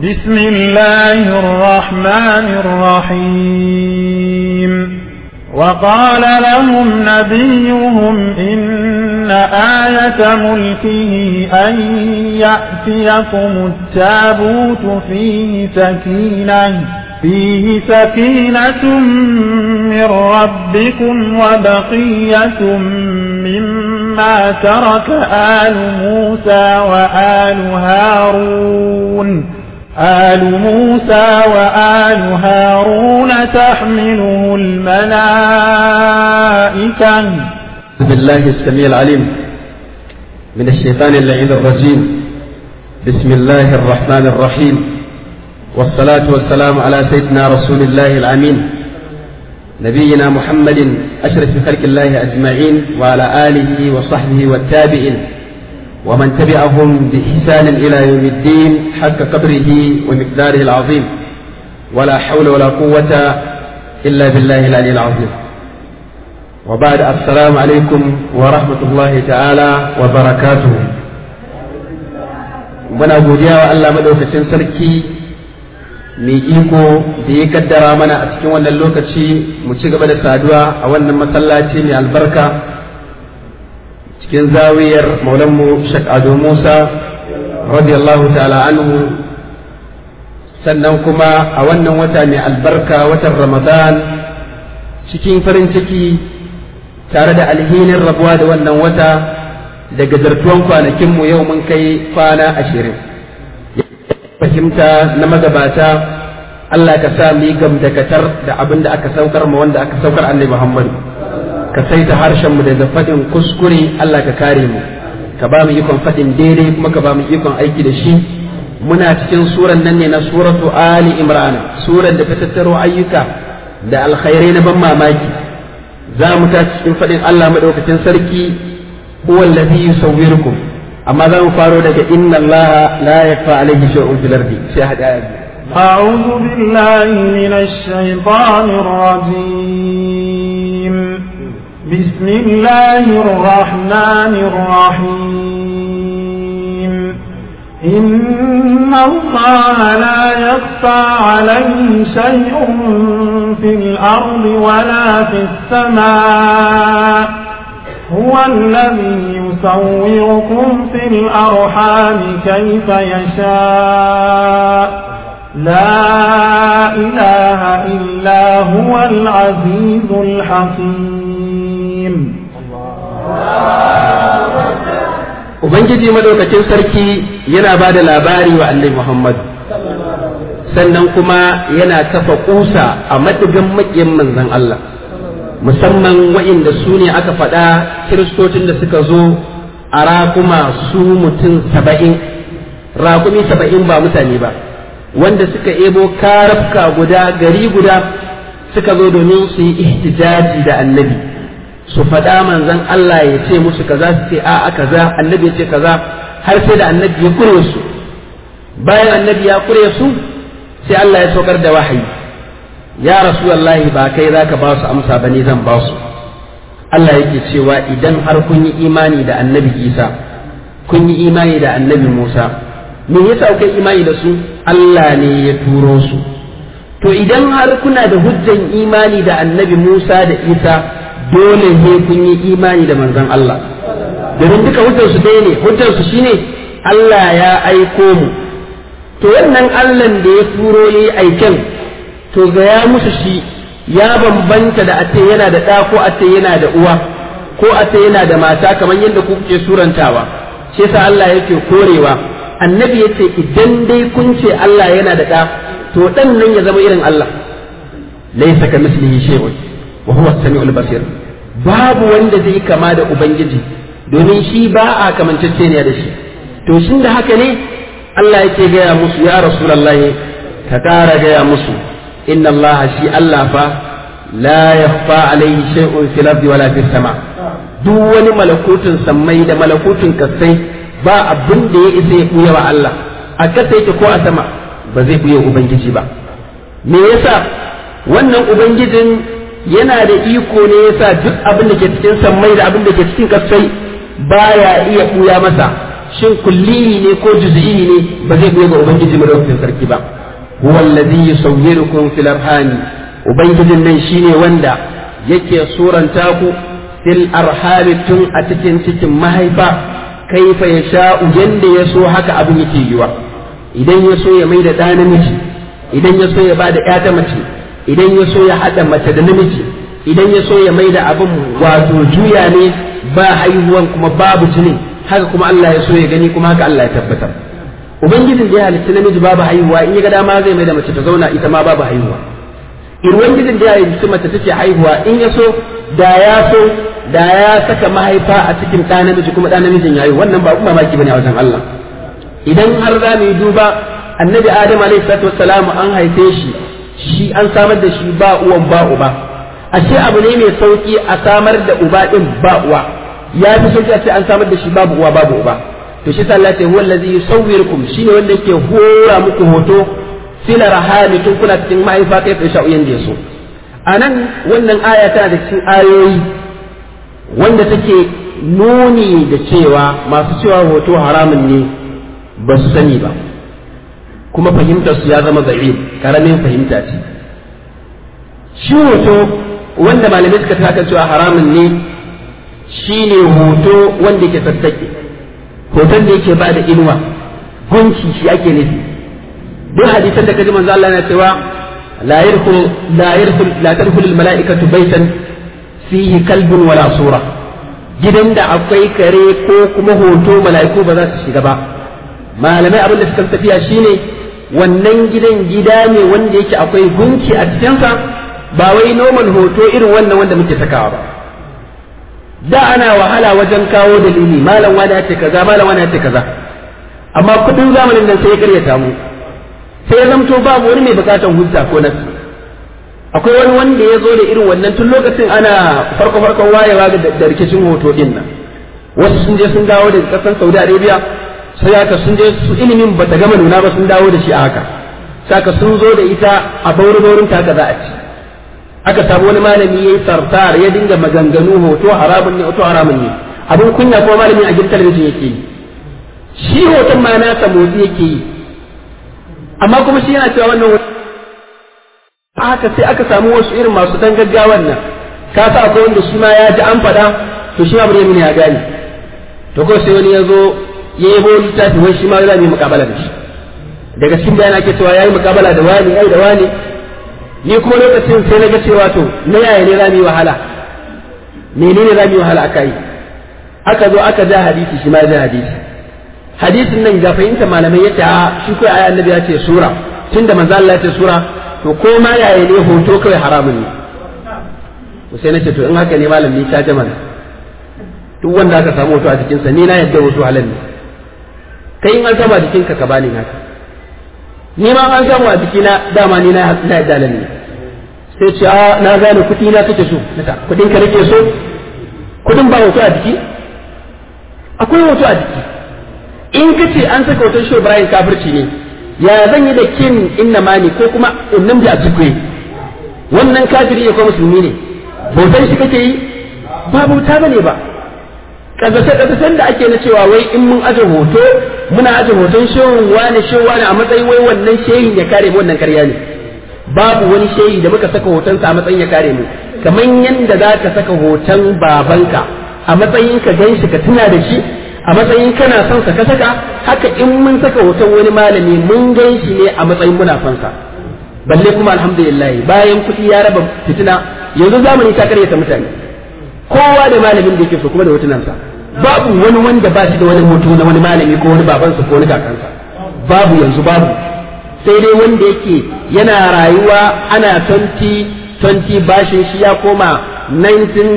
بسم الله الرحمن الرحيم وقال لهم نبيهم إن آية ملكه أن يأتيكم التابوت فيه سكينة فيه سكينة من ربكم وبقية مما ترك آل موسى وآل هارون آل موسى وآل هارون تحمله الملائكة بالله السميع العليم من الشيطان اللعين الرجيم بسم الله الرحمن الرحيم والصلاة والسلام على سيدنا رسول الله الأمين نبينا محمد أشرف خلق الله أجمعين وعلى آله وصحبه والتابعين ومن تبعهم بإحسان إلى يوم الدين حق قدره ومقداره العظيم ولا حول ولا قوة إلا بالله العلي العظيم وبعد السلام عليكم ورحمة الله تعالى وبركاته muna godiya wa Allah madaukakin sarki mai iko da ya kaddara mana a cikin wannan lokaci mu ci gaba da saduwa a wannan masallaci mai albarka cikin zawiyar maulanmu Sheikh Ado Musa radiyallahu ta'ala anhu sannan kuma a wannan wata mai albarka watan Ramadan cikin farin ciki tare da alhinin rabuwa da wannan wata daga zartuwan kwanakinmu yau mun kai kwana ashirin fahimta na magabata Allah ka sa mu yi gamdakatar da abin da aka saukar ma wanda aka saukar annabi Muhammad ka saita harshen mu daga faɗin kuskure Allah ka kare mu ka ba mu ikon faɗin daidai kuma ka ba mu ikon aiki da shi muna cikin suran nan ne na suratu Ali Imran suran da ta tattaro ayyuka da alkhairai na ban mamaki za mu ta cikin faɗin Allah madaukakin sarki huwa allazi yusawwirukum amma za mu faro daga inna Allah la yakfa alayhi shay'un fil ardi sai hada أعوذ بالله من الشيطان الرجيم بسم الله الرحمن الرحيم إن الله لا يخفى عليه شيء في الأرض ولا في السماء هو الذي يصوركم في الأرحام كيف يشاء لا إله إلا هو العزيز الحكيم Ubangiji madaukakin sarki yana ba da labari wa Annabi Muhammad sannan kuma yana kafa kusa a madigan maƙiyin manzon Allah musamman wa'inda su ne aka faɗa kiristocin da suka zo a raƙuma su mutum saba'in raƙumi saba'in ba mutane ba wanda suka ebo karafka guda gari guda suka zo domin su yi ihtijaji da annabi su faɗa manzon Allah ya ce musu kaza su ce a'a kaza annabi ya ce kaza har sai da annabi ya kure su bayan annabi ya kure su sai Allah ya saukar da wahayi ya rasulullahi ba kai zaka ba su amsa ba ne zan ba su Allah yake cewa idan har kun yi imani da annabi Isa kun yi imani da annabi Musa me yasa kuka imani da su Allah ne ya turo su to idan har kuna da hujjan imani da annabi Musa da Isa dole ne kun yi imani da manzon Allah domin duka hujjar su ɗaya ne hujjar su shine Allah ya aiko mu to wannan Allah da ya turo yi aiken to ga ya musu shi ya bambanta da ace yana da ɗa ko ace yana da uwa ko ace yana da mata kamar yadda kuke surantawa shi yasa Allah yake korewa annabi ya ce idan dai kun ce Allah yana da ɗa to ɗan nan ya zama irin Allah laisa ka mislihi shay'un wa huwa as-sami'ul basir babu wanda zai kama da ubangiji domin shi ba a kamanceceniya da shi to shin da haka ne Allah yake gaya musu ya rasulullahi ka ƙara gaya musu inna Allah shi Allah fa la yakhfa alayhi shay'un fil ardi wala fis sama duk wani malakutun sammai da malakutun kasai ba abin da ya isa ya buya wa Allah a kasa yake ko a sama ba zai buya ubangiji ba me yasa wannan ubangijin yana da iko ne yasa duk abin da ke cikin sammai da abin da ke cikin kasai baya iya buya masa shin kulli ne ko juz'i ne ba zai buya ga ubangiji madaukakin sarki ba huwa allazi yusawwirukum fil arhami ubangijin nan shine wanda yake suranta ku fil arhami tun a cikin cikin mahaifa kaifa ya sha'u yanda ya so haka abin yake yiwa idan ya so ya mai da ɗa namiji idan ya so ya ba da ta mace idan ya so ya haɗa mace da namiji idan ya so ya mai da abin wato juya ne ba haihuwan kuma babu jinin haka kuma Allah ya so ya gani kuma haka Allah ya tabbatar ubangijin da ya halitta namiji babu haihuwa in ya ga dama zai mai da mace ta zauna ita ma babu haihuwa ubangijin da ya halitta mace take haihuwa in ya so da ya so da ya saka mahaifa a cikin ɗa namiji kuma ɗa namijin yayi wannan ba kuma mamaki bane a wajen Allah idan har za mu yi duba annabi adam alaihi salatu wassalam an haife shi shi an samar da shi ba uwan ba uba ashe abu ne mai sauki a samar da uba din ba uwa ya fi sauki a ce an samar da shi babu uwa babu uba to shi Allah ce huwa allazi yusawwirukum shine wanda yake hora muku hoto sila rahami tun kuna cikin mahaifa kai fa sha'u yanda yaso anan wannan aya tana da cikin ayoyi wanda take nuni da cewa masu cewa hoto haramun ne ba su sani ba kuma fahimtar su ya zama da'if karamin fahimta ce shi hoto wanda malamai suka taka cewa haramun ne shine hoto wanda yake sassake hoton da yake bada inuwa gunci shi ake nufi duk hadisan da kaji manzo Allah yana cewa la yadkhul la yadkhul la tadkhul al mala'ikatu baytan fihi kalbun wala sura gidan da akwai kare ko kuma hoto mala'iku ba za su shiga ba malamai abin da suka tafiya shine wannan gidan gida ne wanda yake akwai gunki a cikinsa ba wai normal hoto irin wannan wanda muke sakawa ba da ana wahala wajen kawo dalili malam wani ya ce kaza malam wani ya ce kaza amma kudin zamanin nan sai ya karyata mu sai ya zamto babu wani mai bukatan hujja ko nasu akwai wani wanda ya zo da irin wannan tun lokacin ana farko farkon wayewa da rikicin hoto din nan wasu sun je sun dawo daga kasan Saudi Arabia sai haka sun je su ilimin bata gama nuna ba sun dawo da shi a haka saka sun zo da ita a bauri baurin ta haka za a ci aka samu wani malami yayi sartar ya dinga maganganu hoto haramun ne hoto haramun ne abin kunya kuma malamin a gidan talabijin yake yi shi hoton ma nasa motsi yake yi amma kuma shi yana cewa wannan haka sai aka samu wasu irin masu dan gaggawan nan ka sa akwai wanda shi ma ya ji an faɗa to shi ma bari mun ya gane to ko sai wani ya zo ya yi bo littafi wai shi ma za mu yi mukabala da shi daga cikin bayan ake cewa ya yi mukabala da wani ai da wani ni kuma lokacin sai na ga cewa to na yaya ne za mu yi wahala menene za mu yi wahala aka yi aka zo aka ja hadisi shi ma ja hadisi hadisin nan ga fahimta malamai yace a shi kai ayi annabi ya ce sura tunda manzo Allah ya ce sura to ko ma yaya ne hoto kawai haramun ne to sai nace to in haka ne malam ni ta jama duk wanda aka samu hoto a jikinsa ni na yadda hoto halal ne kai in an samu a jikinka ka bani naka ni ma an samu a jikina dama ni na na yadda halal ne sai ce a na gane kuɗi na kake so nata kuɗin ka nake so kuɗin ba hoto a jiki akwai hoto a jiki in ka ce an saka hoton shi Ibrahim kafirci ne ya zan yi da kin inna mani ko kuma innam da ajikwe wannan kafiri ne ko musulmi ne bautan shi kake yi ba bauta bane ba kazace kazacen da ake na cewa wai in mun aje hoto muna aje hoton shehun wani shehun wani a matsayin wai wannan shehin ya kare mu wannan karya ne babu wani shehi da muka saka hotonsa a matsayin ya kare mu kamar yadda za ka saka hoton babanka a matsayin ka gan shi ka tuna da shi a matsayin kana son sa ka saka haka in mun saka hoton wani malami mun gan shi ne a matsayin muna son sa balle kuma alhamdulillah bayan kuɗi ya raba fitina yanzu zamani ta karyata mutane kowa da malamin da yake so kuma da hotunansa babu wani wanda ba shi da wani hoto na wani malami ko wani babansa ko wani kakansa babu yanzu babu sai dai wanda yake yana rayuwa ana 20 20 bashin shi ya koma 19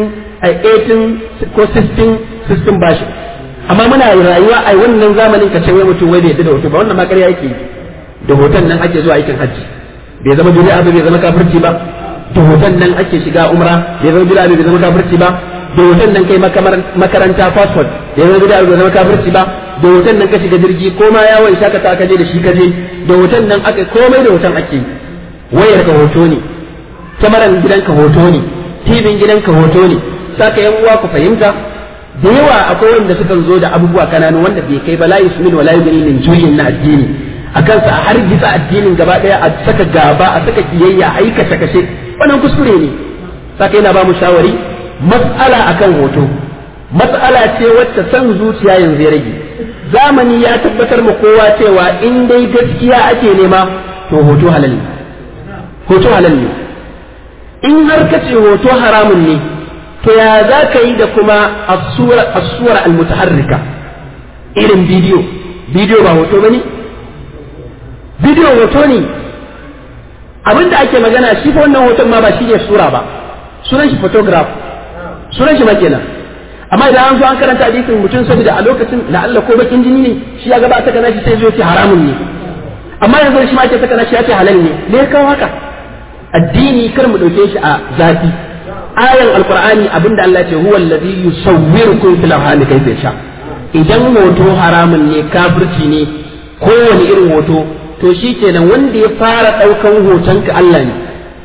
18 ko 16 16 bashin amma muna rayuwa a wannan zamanin ka ce wai mutum wai bai yadda da hoto ba wannan ma ƙarya yake da hoton nan ake zuwa aikin hajji bai zama duniya ba bai zama kafirci ba da hoton nan ake shiga umra bai zama duniya bai zama kafirci ba da hoton nan kai makaranta passport bai zama duniya bai zama kafirci ba da hoton nan ka shiga jirgi ko ma yawon shakata ka je da shi ka je da hoton nan aka komai da hoton ake wayar ka hoto ne kyamaran gidanka hoto ne tibin gidanka hoto ne saka yan uwa ku fahimta da yawa akwai wanda sukan zo da abubuwa kananu wanda bai kai ba la yusmin wala yughni min ju'in na addini akan sa har gitsa addinin gaba daya a saka gaba a saka kiyayya a yi kashe kashe wannan kuskure ne saka yana ba mu shawari mas'ala akan hoto mas'ala ce wacce san zuciya yanzu ya rage zamani ya tabbatar ma kowa cewa in dai gaskiya ake nema to hoto halal ne hoto halal ne in har ka ce hoto haramun ne to ya za ka yi da kuma asura almutaharrika irin bidiyo bidiyo ba hoto ba ne bidiyo hoto ne abinda ake magana shi fa wannan hoton ma ba shi ne sura ba sunan shi photograph sunan shi makina amma idan an zo an karanta hadisin mutum saboda a lokacin la'alla ko bakin jini ne shi ya gabata kana shi sai zo ce haramun ne amma yanzu shi ma ce saka shi ya ce halal ne me ya kawo haka addini kar mu dauke shi a zafi ayan alqur'ani abinda Allah ya ce huwa allazi yusawwirukum fil arham kayfa yasha idan hoto haramun ne kafirci ne kowane irin hoto to shi kenan wanda ya fara daukan hotonka Allah ne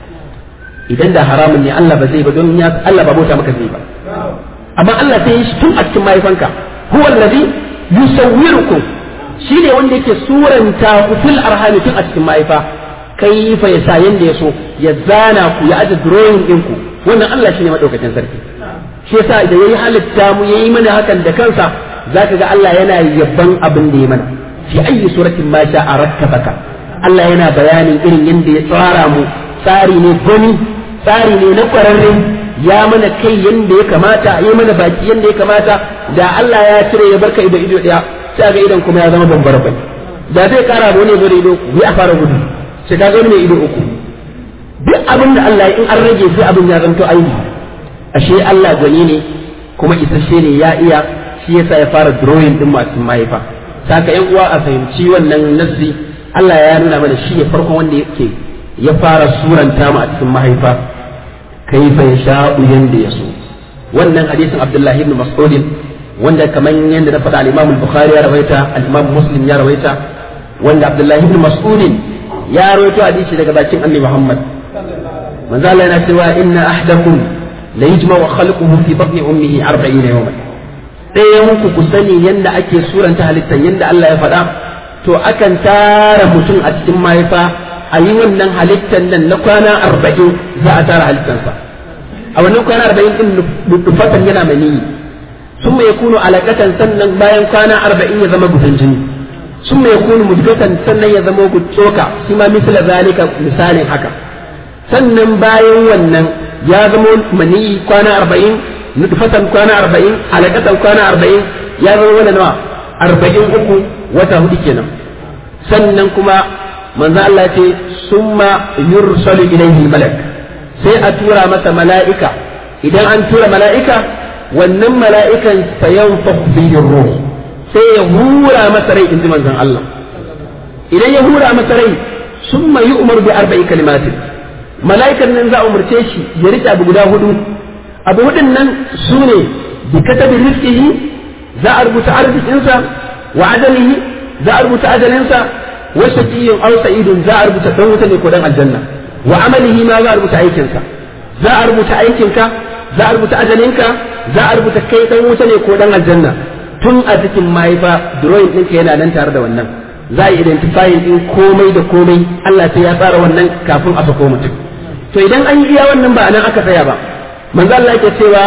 idan da haramun ne Allah ba zai ba don ya Allah ba bauta maka zai ba amma Allah sai ya shi tun a cikin mahaifanka huwa allazi yusawwirukum shi ne wanda yake suranta ku fil arhami tun a cikin mahaifa kai fa ya sa yanda ya so ya zana ku ya aje drawing din ku wannan Allah shine madaukakin sarki shi yasa da yayi halitta mu yayi mana hakan da kansa zaka ga Allah yana yabban abin da ya mana fi ayi suratin ma sha'a rakkabaka Allah yana bayanin irin yanda ya tsara mu tsari ne gani tsari ne na kwararre ya mana kai yanda ya kamata ya mana baki yanda ya kamata da Allah ya cire ya barka ido ido daya sai ga idan kuma ya zama bambar bai da zai kara ba ne bare ido bi a fara gudu sai ka ga mai ido uku duk abin da Allah in an rage sai abin ya zanto aibi ashe Allah gwani ne kuma isasshe ne ya iya shi yasa ya fara drawing din masu mahaifa saka yan uwa a fahimci wannan nassi Allah ya nuna mana shi ne farkon wanda yake ya fara suranta mu a cikin mahaifa kaifa yasha'u yanda ya so wannan hadisin Abdullahi ibn Mas'ud wanda kamar yadda na faɗa al-Imam al-Bukhari ya rawaita al-Imam Muslim ya rawaita wanda Abdullahi ibn Mas'ud ya rawaito hadisi daga bakin Annabi Muhammad manzo Allah yana cewa inna ahdakum la yajma'u khalquhu fi batni ummihi 40 yawman ɗaya muku ku sani yanda ake suranta halittar yanda Allah ya faɗa to akan tara mutum a cikin mahaifa a yi wannan halittar nan na kwana arba'in za a tara halittarsa a wannan kwana arba'in din nufatan yana maniyi sun mai kunu alaƙatan sannan bayan kwana arba'in ya zama gudun jini sun mai kunu mudgatan sannan ya zama tsoka shi ma misala zalika misalin haka sannan bayan wannan ya zama maniyi kwana arba'in nutfatan kwana arba'in alaƙatan kwana arba'in ya zama wani nawa arba'in uku wata hudu kenan sannan kuma manzo Allah ce summa yursalu ilayhi malak sai a tura masa mala'ika idan an tura mala'ika wannan mala'ikan sayan bihin ruh sai ya hura masa rai in ji manzon Allah idan ya hura masa rai sun yi umar bi arba'i kalimatin mala'ikan nan za a umarce shi ya rike abu guda hudu abu hudun nan su ne bi katabi rizqihi za a rubuta arzikinsa wa ajalihi za a rubuta ajalinsa wa shaqiyyun aw sa'idun za a rubuta dan wuta ne ko dan aljanna wa amalihi ma za a rubuta aikinsa za a rubuta aikinka za a rubuta ajalinka za a rubuta kai dan wuta ne ko dan aljanna tun a cikin mahaifa drawing ɗinka yana nan tare da wannan za a identifying ɗin komai da komai Allah sai ya tsara wannan kafin a sako mutum to idan an yi iya wannan ba nan aka tsaya ba manzo Allah yake cewa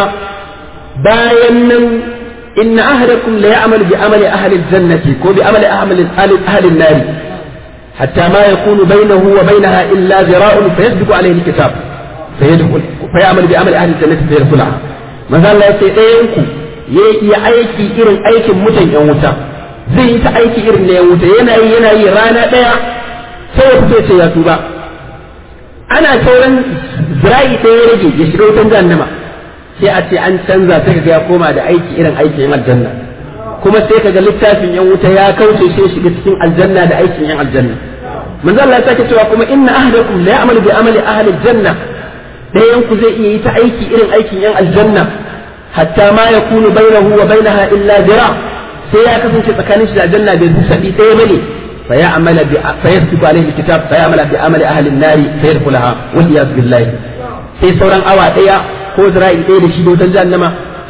bayan nan inna ahadakum la ya'malu bi amali ahli al-jannati ko bi amali ahli ahli an-nar hatta ma yakunu bainahu wa bainaha illa zira'un fayasbiqu alayhi al-kitab fayadkhul fayamalu bi amali ahli al-jannati fayadkhulaha manzo Allah yace ɗayan ku ya yi aiki irin aikin mutan yan wuta zai yi ta aiki irin na yan wuta yana yi yana yi rana ɗaya sai ya fito ce ya tuba ana sauran zira'i ɗaya ya rage ya shiga wutan jahannama sai a ce an canza sai kaga ya koma da aiki irin aikin yan aljanna kuma sai kaga littafin yan wuta ya kauce sai shiga cikin aljanna da aikin yan aljanna manzo Allah ya sake cewa kuma inna ahadakum la ya'malu bi amali ahli aljanna ɗayan ku zai iya yi ta aiki irin aikin yan aljanna hatta ma yakunu bainahu wa bainaha illa zira sai ya kasance tsakanin shi da aljanna bai sabi ɗaya bane fa ya amala bi fa yasbiqu alayhi alkitab fa ya amala bi amali ahli an-nar fa yadkhulaha wal iyaz billahi sai sauran awa ɗaya ko zira'i ɗaya da shi dotan jahannama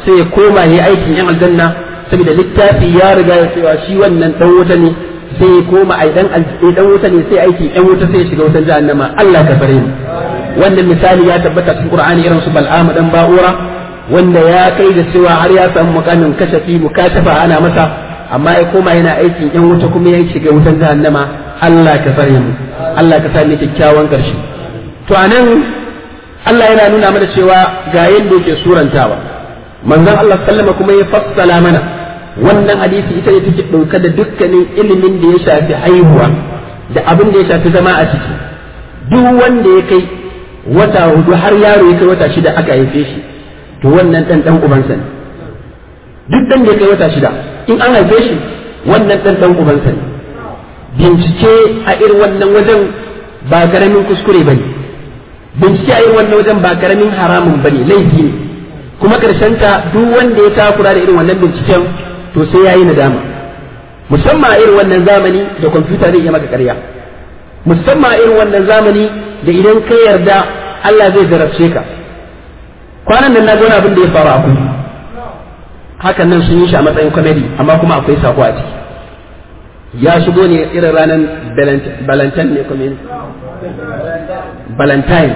sai ya koma ya aikin yan aljanna saboda littafi ya riga ya cewa shi wannan dan wuta ne sai ya koma ai dan dan wuta ne sai aiki yan wuta sai ya shiga wutan jahannama Allah ka bare mu wannan misali ya tabbata cikin Qur'ani irin su Bal'am dan Ba'ura wanda ya kai da cewa har ya samu mukamin kashafi mukashafa ana masa amma ya koma yana aikin yan wuta kuma ya shiga wutan jahannama Allah ka bare mu Allah ka sa ni kyakkyawan karshe to anan Allah yana nuna mana cewa ga yanda yake surantawa manzon Allah sallama kuma ya fassala mana wannan hadisi ita ne take ɗauka da dukkanin ilimin da ya shafi haihuwa da abin da ya shafi zama a ciki duk wanda ya kai wata hudu har yaro ya kai wata shida aka haife shi to wannan dan dan ubansa ne duk dan da ya kai wata shida in an haife shi wannan dan dan ubansa ne bincike a irin wannan wajen ba karamin kuskure bane bincike a irin wannan wajen ba karamin haramun bane laifi ne kuma ta duk wanda ya takura da irin wannan binciken to sai ya yi nadama musamman a irin wannan zamani da kwamfuta zai iya maka karya musamman a irin wannan zamani da idan ka yarda Allah zai jarabce ka kwanan nan na wani abin da ya faru a kudu hakan nan sun yi shi a matsayin comedy amma kuma akwai sako a ciki ya shigo ne irin ranar valentine ne kuma valentine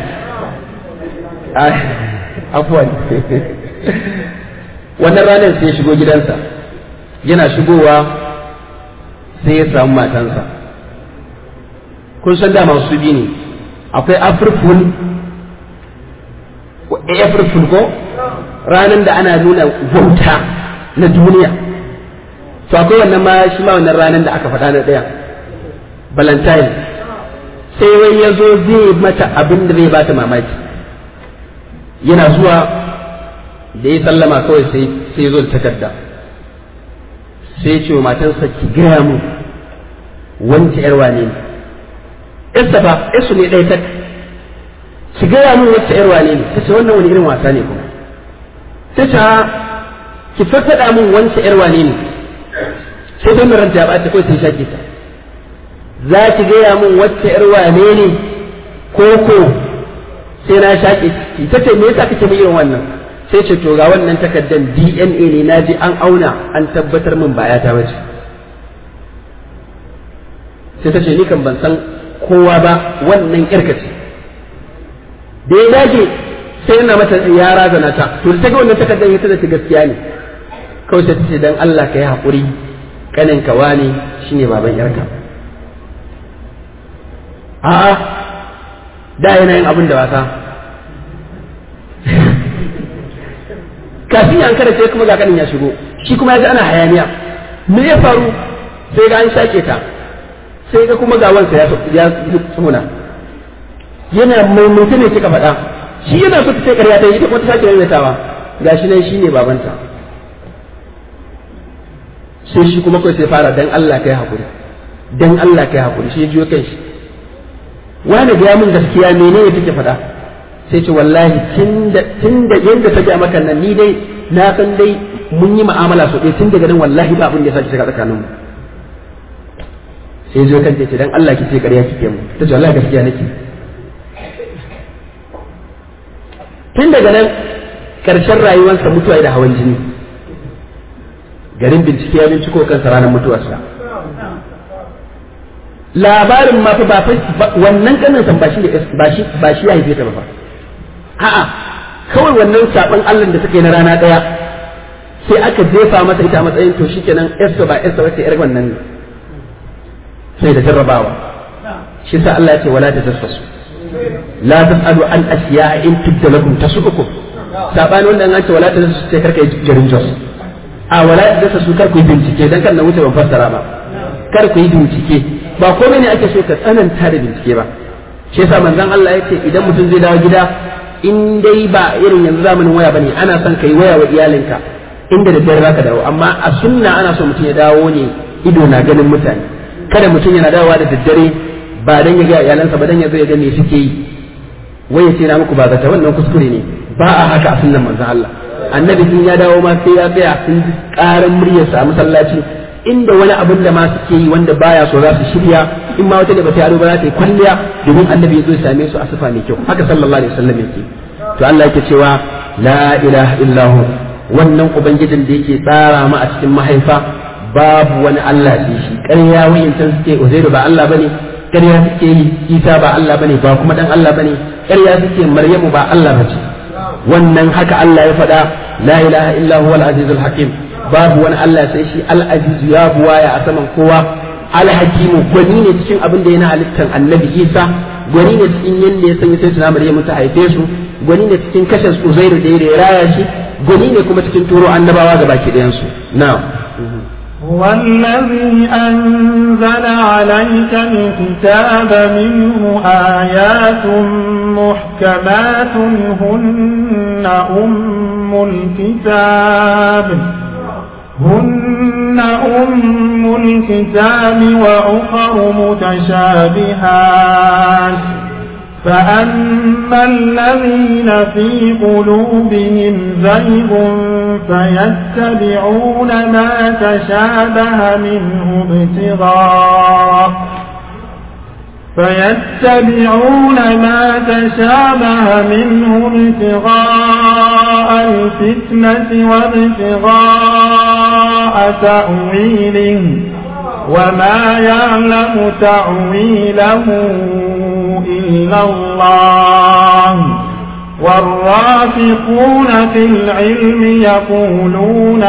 afuwan wannan ranar sai ya shigo gidansa yana shigowa sai ya samu matansa kun san dama su bi ne akwai afirful afirful ko ranar da ana nuna wauta na duniya to akwai wannan ma shi ma wannan ranar da aka faɗa na ɗaya valentine sai wai ya zo zai mata abin da zai bata mamaki yana zuwa da ya sallama kawai sai sai ya zo da takarda sai ya ce wa matansa ki gaya mu wance yar wane ne yarsa ba yarsu ne ɗaya tak ki gaya mu wacce yar wane ne ta ce wannan wani irin wasa ne kuma ta ce ki faɗaɗa mun wance yar wane ne sai don ranta ya ɓata kawai sai shaƙe ta za ki gaya mun wacce yar wane ne ko ko sai na shaƙe ki ta ce me yasa kake mai irin wannan sai ce to ga wannan takardar DNA ne na ji an auna an tabbatar min ba ta bace sai ta ce ni kan ban san kowa ba wannan irka ce da ya dage sai yana mata ya razana ta to da ta ga wannan takardar ya ta gaskiya ne kawai sai ta ce dan Allah ka yi haƙuri kanin ka wani shine baban yarka a'a da yana yin abin da wasa kafin an kada sai kuma ga kanin ya shigo shi kuma ya ji ana hayaniya me ya faru sai ga an shake ta sai ga kuma ga wansa ya tsuna yana maimaita ne kika faɗa shi yana so ta ce ƙarya ta yi ita kuma ta sake maimaitawa gashi nan shine babanta sai shi kuma kawai sai fara dan Allah kai hakuri dan Allah kai hakuri shi ya jiyo kan shi wani ga min gaskiya menene take faɗa sai ce wallahi tun da yadda ta gaya maka nan ni dai na san dai mun yi mu'amala so ɗaya tun daga nan wallahi ba abin da ya sake shiga tsakanin mu sai zo kan ce dan Allah ki ce ƙarya kike mu ta ce wallahi gaskiya nake tun daga nan ƙarshen rayuwarsa mutuwa da hawan jini garin bincike ya binciko kansa ranar mutuwarsa labarin ma fa ba wannan kanin san ba shi ba shi ba shi ya haife ta ba fa a'a kawai wannan saban Allah da suka yi na rana daya sai aka jefa masa ita a matsayin to shikenan yarsa ba yarsa wace yar wannan ne sai da jarrabawa shi sa Allah ya ce wala tajassasu la tasalu an asya'a in tubda lakum tasukukum sabani wanda an ce wala tajassasu sai karka yi garin jos a wala tajassasu kar ku yi bincike dan kan na wuce ban fassara ba kar ku yi bincike ba komai ne ake so ka tsananta da bincike ba shi yasa manzon Allah ya ce idan mutum zai dawo gida in dai ba irin yanzu zamanin waya bane ana son kai waya wa iyalinka inda da dare zaka dawo amma a sunna ana so mutum ya dawo ne ido na ganin mutane kada mutum yana dawowa da daddare ba dan ya ga iyalansa ba dan ya zo ya ga me suke yi wai ya ce na muku ba zata wannan kuskure ne ba a haka a sunnan manzon Allah annabi sun ya dawo ma sai ya tsaya sun ji karan muryarsa a masallaci inda wani abin da ma suke yi wanda baya so za su shirya in ma wata da bata yaro ba za ta yi kwalliya domin annabi ya zo ya same su a sifa mai kyau haka sallallahu alaihi wasallam yake to Allah yake cewa la ilaha illahu wannan ubangijin da yake tsara mu a cikin mahaifa babu wani Allah sai shi ƙarya wayancan suke Uzairu ba Allah bane ƙarya suke yi Isa ba Allah bane ba kuma dan Allah bane ƙarya suke Maryamu ba Allah bace wannan haka Allah ya faɗa la ilaha illa huwal azizul hakim babu wani Allah sai shi al aziz ya buwaya a saman kowa al hakimu gwani ne cikin abin da yana halittar annabi Isa gwani ne cikin yanda ya sanya sai tuna Maryamu ta haife su gwani ne cikin kashe Uzairu da ya raya shi gwani ne kuma cikin turo annabawa ga baki ɗayan su na'am والذي أنزل عليك الكتاب منه آيات محكمات هن أم الكتاب هن أم الكتاب وأخر متشابهات فأما الذين في قلوبهم زيغ فيتبعون ما تشابه منه ابتغاء فيتبعون ما تشابه منه ابتغاء الفتنة وابتغاء تأويله وما يعلم تأويله إلا الله والرافقون في العلم يقولون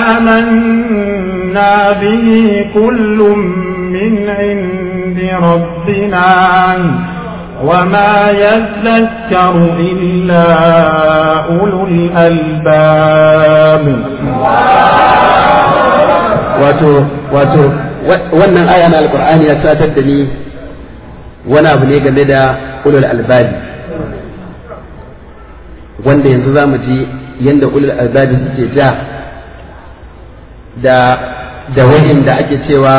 آمنا به كل من عند ربنا وما يذكر إلا أولو الألباب wato wato wannan aya na alqur'ani ya satar da ni wani abu ne game da ulul albabi wanda yanzu za mu ji yadda ulul albabi suke ja da da da ake cewa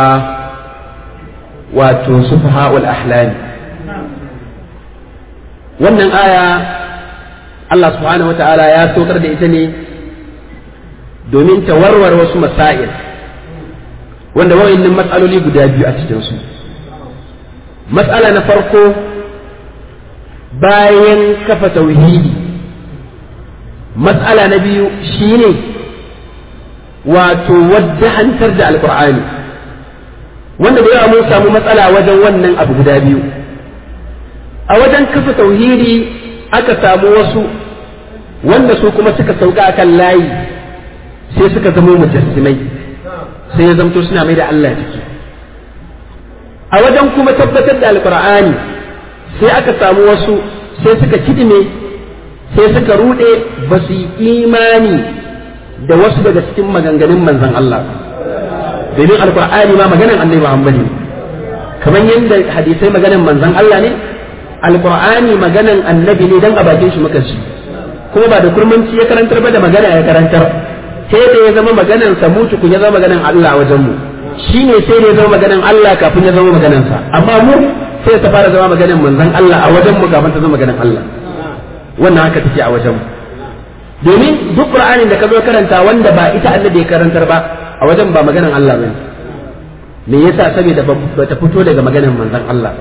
wato sufaha'ul ahlami wannan aya Allah subhanahu wa ta'ala ya sokar da ita ne domin ta warware wasu masail wanda wa'annan matsaloli guda biyu a cikinsu matsala na farko bayan kafa tauhidi matsala na biyu shine wato wadda hantar da alkur'ani wanda da yawa mun samu matsala wajen wannan abu guda biyu a wajen kafa tauhidi aka samu wasu wanda su kuma suka sauka akan layi sai suka zama mujassimai sai ya zamto suna mai da Allah ciki a wajen kuma tabbatar da alkur'ani sai aka samu wasu sai suka kidime sai suka rude ba su yi imani da wasu daga cikin maganganun manzan Allah domin alkur'ani ma maganan annabi Muhammad ne kamar yadda hadisai maganan manzan Allah ne alkur'ani maganan annabi ne dan a bakin shi muka ci kuma ba da kurmanci ya karantar ba da magana ya karantar sai da ya zama maganan sa mutu kun ya zama maganan Allah wajen mu shine sai da ya zama maganan Allah kafin ya zama maganan sa amma mu sai ta fara zama maganan manzan Allah a wajen mu kafin ta zama maganan Allah wannan haka take a wajen mu domin duk qur'anin da ka zo karanta wanda ba ita annabi ya karantar ba a wajen ba maganan Allah bane me yasa saboda ba ta fito daga maganan manzon Allah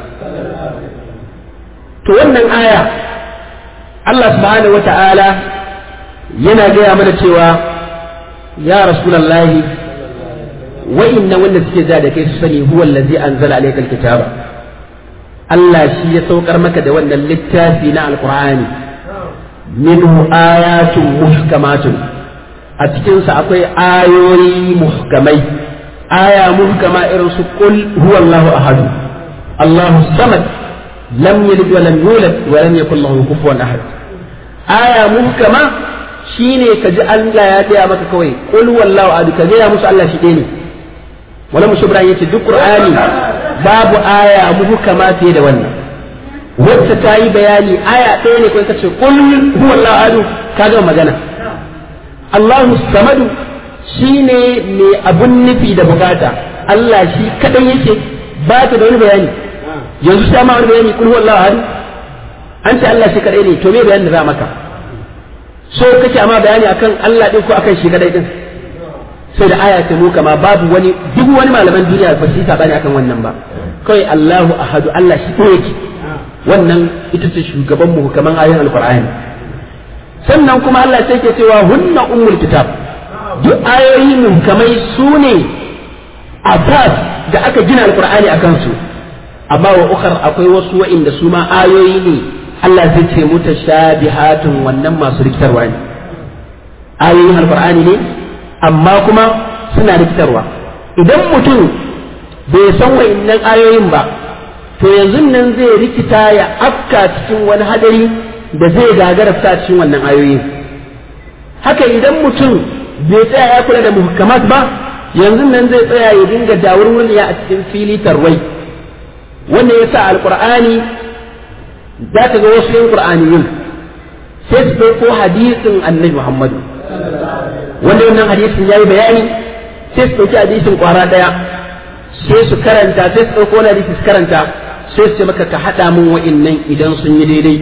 to wannan aya Allah subhanahu wata'ala yana gaya mana cewa ya rasulullahi wa inna wanda suke ja da kai su sani huwa allazi anzala alaykal kitaba Allah shi ya saukar maka da wannan littafi na alqur'ani minhu ayatun muhkamatun a cikinsa akwai ayoyi muhkamai aya muhkama irin su qul huwallahu ahad Allahu samad lam yalid wa lam yulad wa lam yakul lahu kufuwan ahad aya muhkama shine kaji Allah ya gaya maka kawai qul huwallahu ahad ka gaya musu Allah shi ɗaya ne wala mushibran yace duk qur'ani babu aya muhkama fiye da wannan wacce ta yi bayani aya ɗaya ne kuma kace kul huwa Allah adu ka ga magana Allahu samadu shine mai abun nufi da bukata Allah shi kadai yake ba ta da wani bayani yanzu sai ma wani bayani kul huwa Allah adu an ce Allah shi kadai ne to me bayanin da za maka so kake amma bayani akan Allah din ko akan shi kadai din sai da aya ta muka ma babu wani duk wani malaman duniya ba su yi sabani akan wannan ba kawai Allahu ahadu Allah shi ko yake wannan ita ce shugaban mu kaman ayoyin alqur'ani sannan kuma Allah sai ke cewa hunna ummul kitab duk ayoyi muhkamai su ne asas da aka gina alqur'ani akan su amma wa ukhar akwai wasu wa'inda su ma ayoyi ne Allah zai ce mutashabihatun wannan masu rikitarwa ne ayoyin alqur'ani ne amma kuma suna rikitarwa idan mutum bai san wa'innan ayoyin ba to yanzu nan zai rikita ya afka cikin wani hadari da zai gagara fita cikin wannan ayoyin haka idan mutum bai tsaya ya kula da muhkamat ba yanzu nan zai tsaya ya dinga dawurwurniya a cikin fili tarwai wanda ya sa alkur'ani za ka ga wasu yin qur'aniyin sai su ɗauko hadisin annabi muhammadu wanda wannan hadisin ya yi bayani sai su ɗauki hadisin ƙwara ɗaya sai su karanta sai su ɗauko wani hadisi su karanta sai su ce maka ka haɗa min wa'innan idan sun yi daidai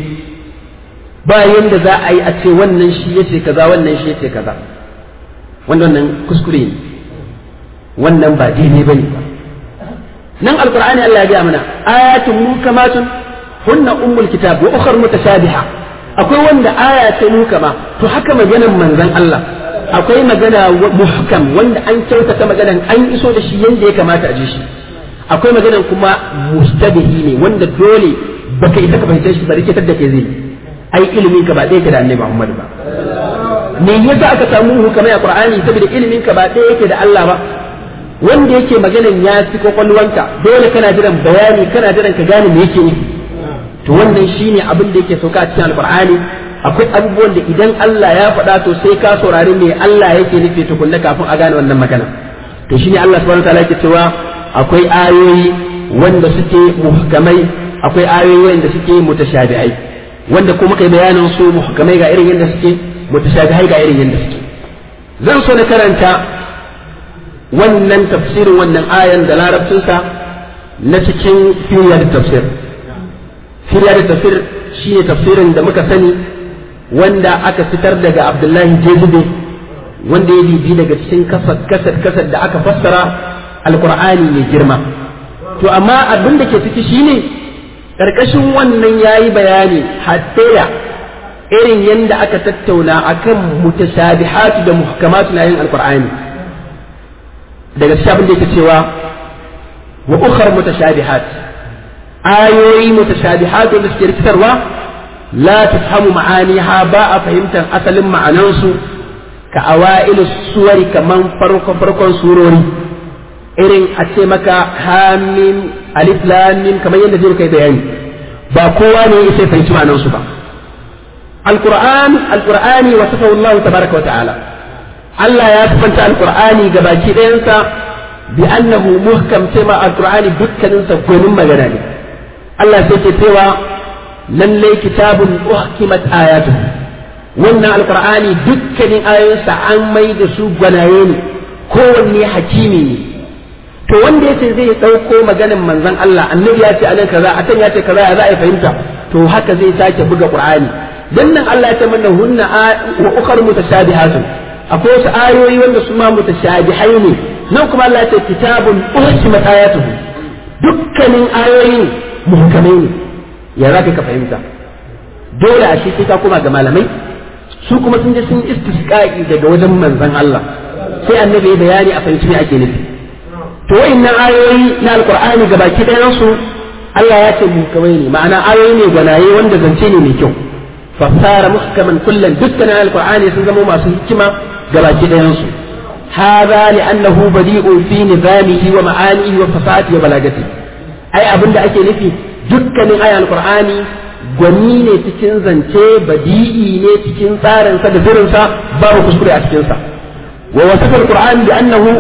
ba yanda za a yi a ce wannan shi ya ce kaza wannan shi ya ce kaza wannan kuskure ne wannan ba daidai bane ba nan alqur'ani Allah ya ga mana ayatun mukamatun hunna ummul kitab wa ukhra mutashabiha akwai wanda aya ce mukama to haka maganan manzon Allah akwai magana muhkam wanda an kyautata maganan an iso da shi yanda ya kamata a ji shi akwai maganan kuma mustabihi ne wanda dole baka isa ka fahimce shi ba rikitar da ke zai ai ilimin ka ba ɗaya ke da annabi Muhammad ba me yasa aka samu hukamai a Qur'ani saboda ilimin ka ba ɗaya yake da Allah ba wanda yake maganan ya fi kwakwalwanka dole kana jiran bayani kana jiran ka gane me yake nufi to wannan shine abin da yake sauka a cikin alqur'ani akwai abubuwan da idan Allah ya faɗa to sai ka saurari me Allah yake nufi tukunna kafin a gane wannan magana to shine Allah subhanahu wataala yake cewa akwai ayoyi wanda suke muhkamai akwai ayoyi wanda suke mutashabi'ai wanda kuma kai bayanin su muhkamai ga irin yadda suke mutashabihai ga irin yadda suke zan so na karanta wannan tafsirin wannan ayan da larabcinsa na cikin firiyar tafsir firiyar tafsir shine tafsirin da muka sani wanda aka fitar daga abdullahi jezube wanda ya bibi daga cikin kasar kasar kasar da aka fassara alkur'ani mai girma to amma abin da ke ciki shine ƙarƙashin wannan ya yi bayani hatta da irin yadda aka tattauna akan mutashabihatu da muhkamatu na yin alkur'ani daga cikin abin da yake cewa wa ukhar mutashabihat ayoyi mutashabihat wanda suke rikitarwa la tafhamu ma'aniha ba a fahimtar asalin ma'anansu ka awailu suwari kaman farko farkon surori irin a ce maka hamim alif lam mim kamar yadda zai kai bayani ba kowa ne ya sai fahimci ma'anansu ba alquran alqurani wa safahu Allah tabaraka wa ta'ala Allah ya sifanta alqur'ani ga baki ɗayansa bi annahu muhkam sai ma alqur'ani dukkanin sa gwanin magana ne Allah sai ke cewa lallai kitabun uhkimat ayatuhu wannan alqur'ani dukkanin ayoyinsa an mai da su gwanaye ne kowanne hakimi ne to wanda yace zai ɗauko maganin manzon Allah annabi ya ce anan kaza a ya ce kaza ya za a fahimta to haka zai sake buga qur'ani dan nan Allah ya ce mana hunna wa ukhra mutashabihatun akwai wasu ayoyi wanda su ma mutashabihai ne nan kuma Allah ya ce kitabun uhkimat ayatuhu dukkanin ayoyin muhkamai ne ya za ka fahimta dole a shi ka koma ga malamai su kuma sun je sun istisqa'i daga wajen manzon Allah sai annabi ya bayani a fahimci me ake nufi to wayannan ayoyi na alqur'ani ga baki ɗayan su Allah ya ce muhkamai ne ma'ana ayoyi ne gwanaye wanda zance ne mai kyau fasara muhkaman kullum dukkanin alqur'ani sun zama masu hikima ga baki ɗayan su هذا لأنه بديء في نظامه ومعانيه وفصاحته وبلاغته أي أبن ake nufi dukkanin ayan alqur'ani gwani ne cikin zance badi'i ne cikin tsarinsa da zirinsa babu kuskure a cikinsa wa wasafa alqur'an bi annahu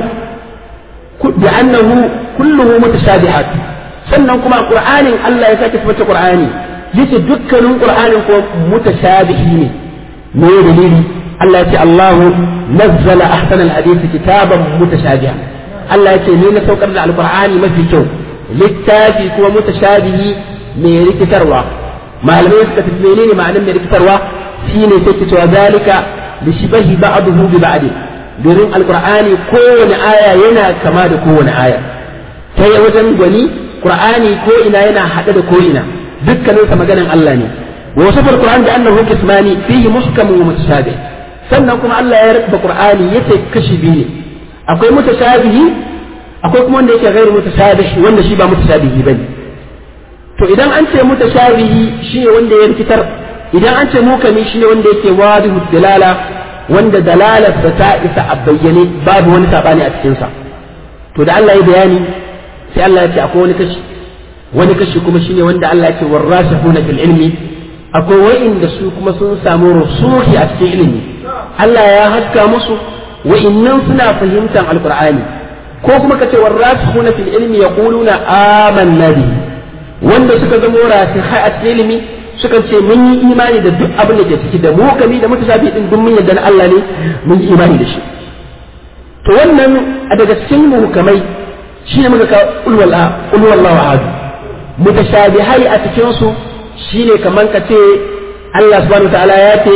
bi annahu kulluhu mutashabihat sannan kuma qur'anin Allah ya sake tabbata qur'ani yace dukkanin qur'anin ko mutashabihi ne me dalili Allah ya ce Allahu nazzala ahsana alhadith kitaban mutashabihan Allah ya ce ni na saukar da alqur'ani mafi kyau littafi kuma mutashabihi mai rikitarwa malamai suka tafi menene ma'anar mai rikitarwa shine sai ke cewa zalika li shibahi ba'dahu bi ba'd domin alqur'ani kowane aya yana kama da kowane aya ta wajen gwani qur'ani ko ina yana hade da ko ina dukkanin sa maganan Allah ne wa wasafa alquran bi annahu qismani fihi muhkam wa mutashabih sannan kuma Allah ya rubuta qur'ani yace kashi biyu ne akwai mutashabihi akwai kuma wanda yake ghairu mutashabih wanda shi ba mutashabihi bane to idan an ce mutashabihi shine wanda ya rikitar idan an ce mukami shine wanda yake wadihu dalala wanda dalalar ta isa a bayyane babu wani sabani a cikin sa to da Allah ya bayani sai Allah ya ce akwai wani kashi wani kashi kuma shine wanda Allah ya ce warasihuna fil ilmi akwai wa'inda su kuma sun samu rusuhi a cikin ilimi Allah ya haska musu wa'innan suna fahimtar alqur'ani ko kuma kace warasihuna fil ilmi yaquluna amanna bihi wanda suka zama rasihai a cikin ilimi suka ce mun yi imani da duk abin da ke ciki da mukami da mutashabi din duk mun yarda na Allah ne mun yi imani da shi to wannan a daga cikin muhukamai shi ne muka ka ulwallahu ahad mutashabihai a cikin su shine kaman ka ce Allah subhanahu ta'ala ya ce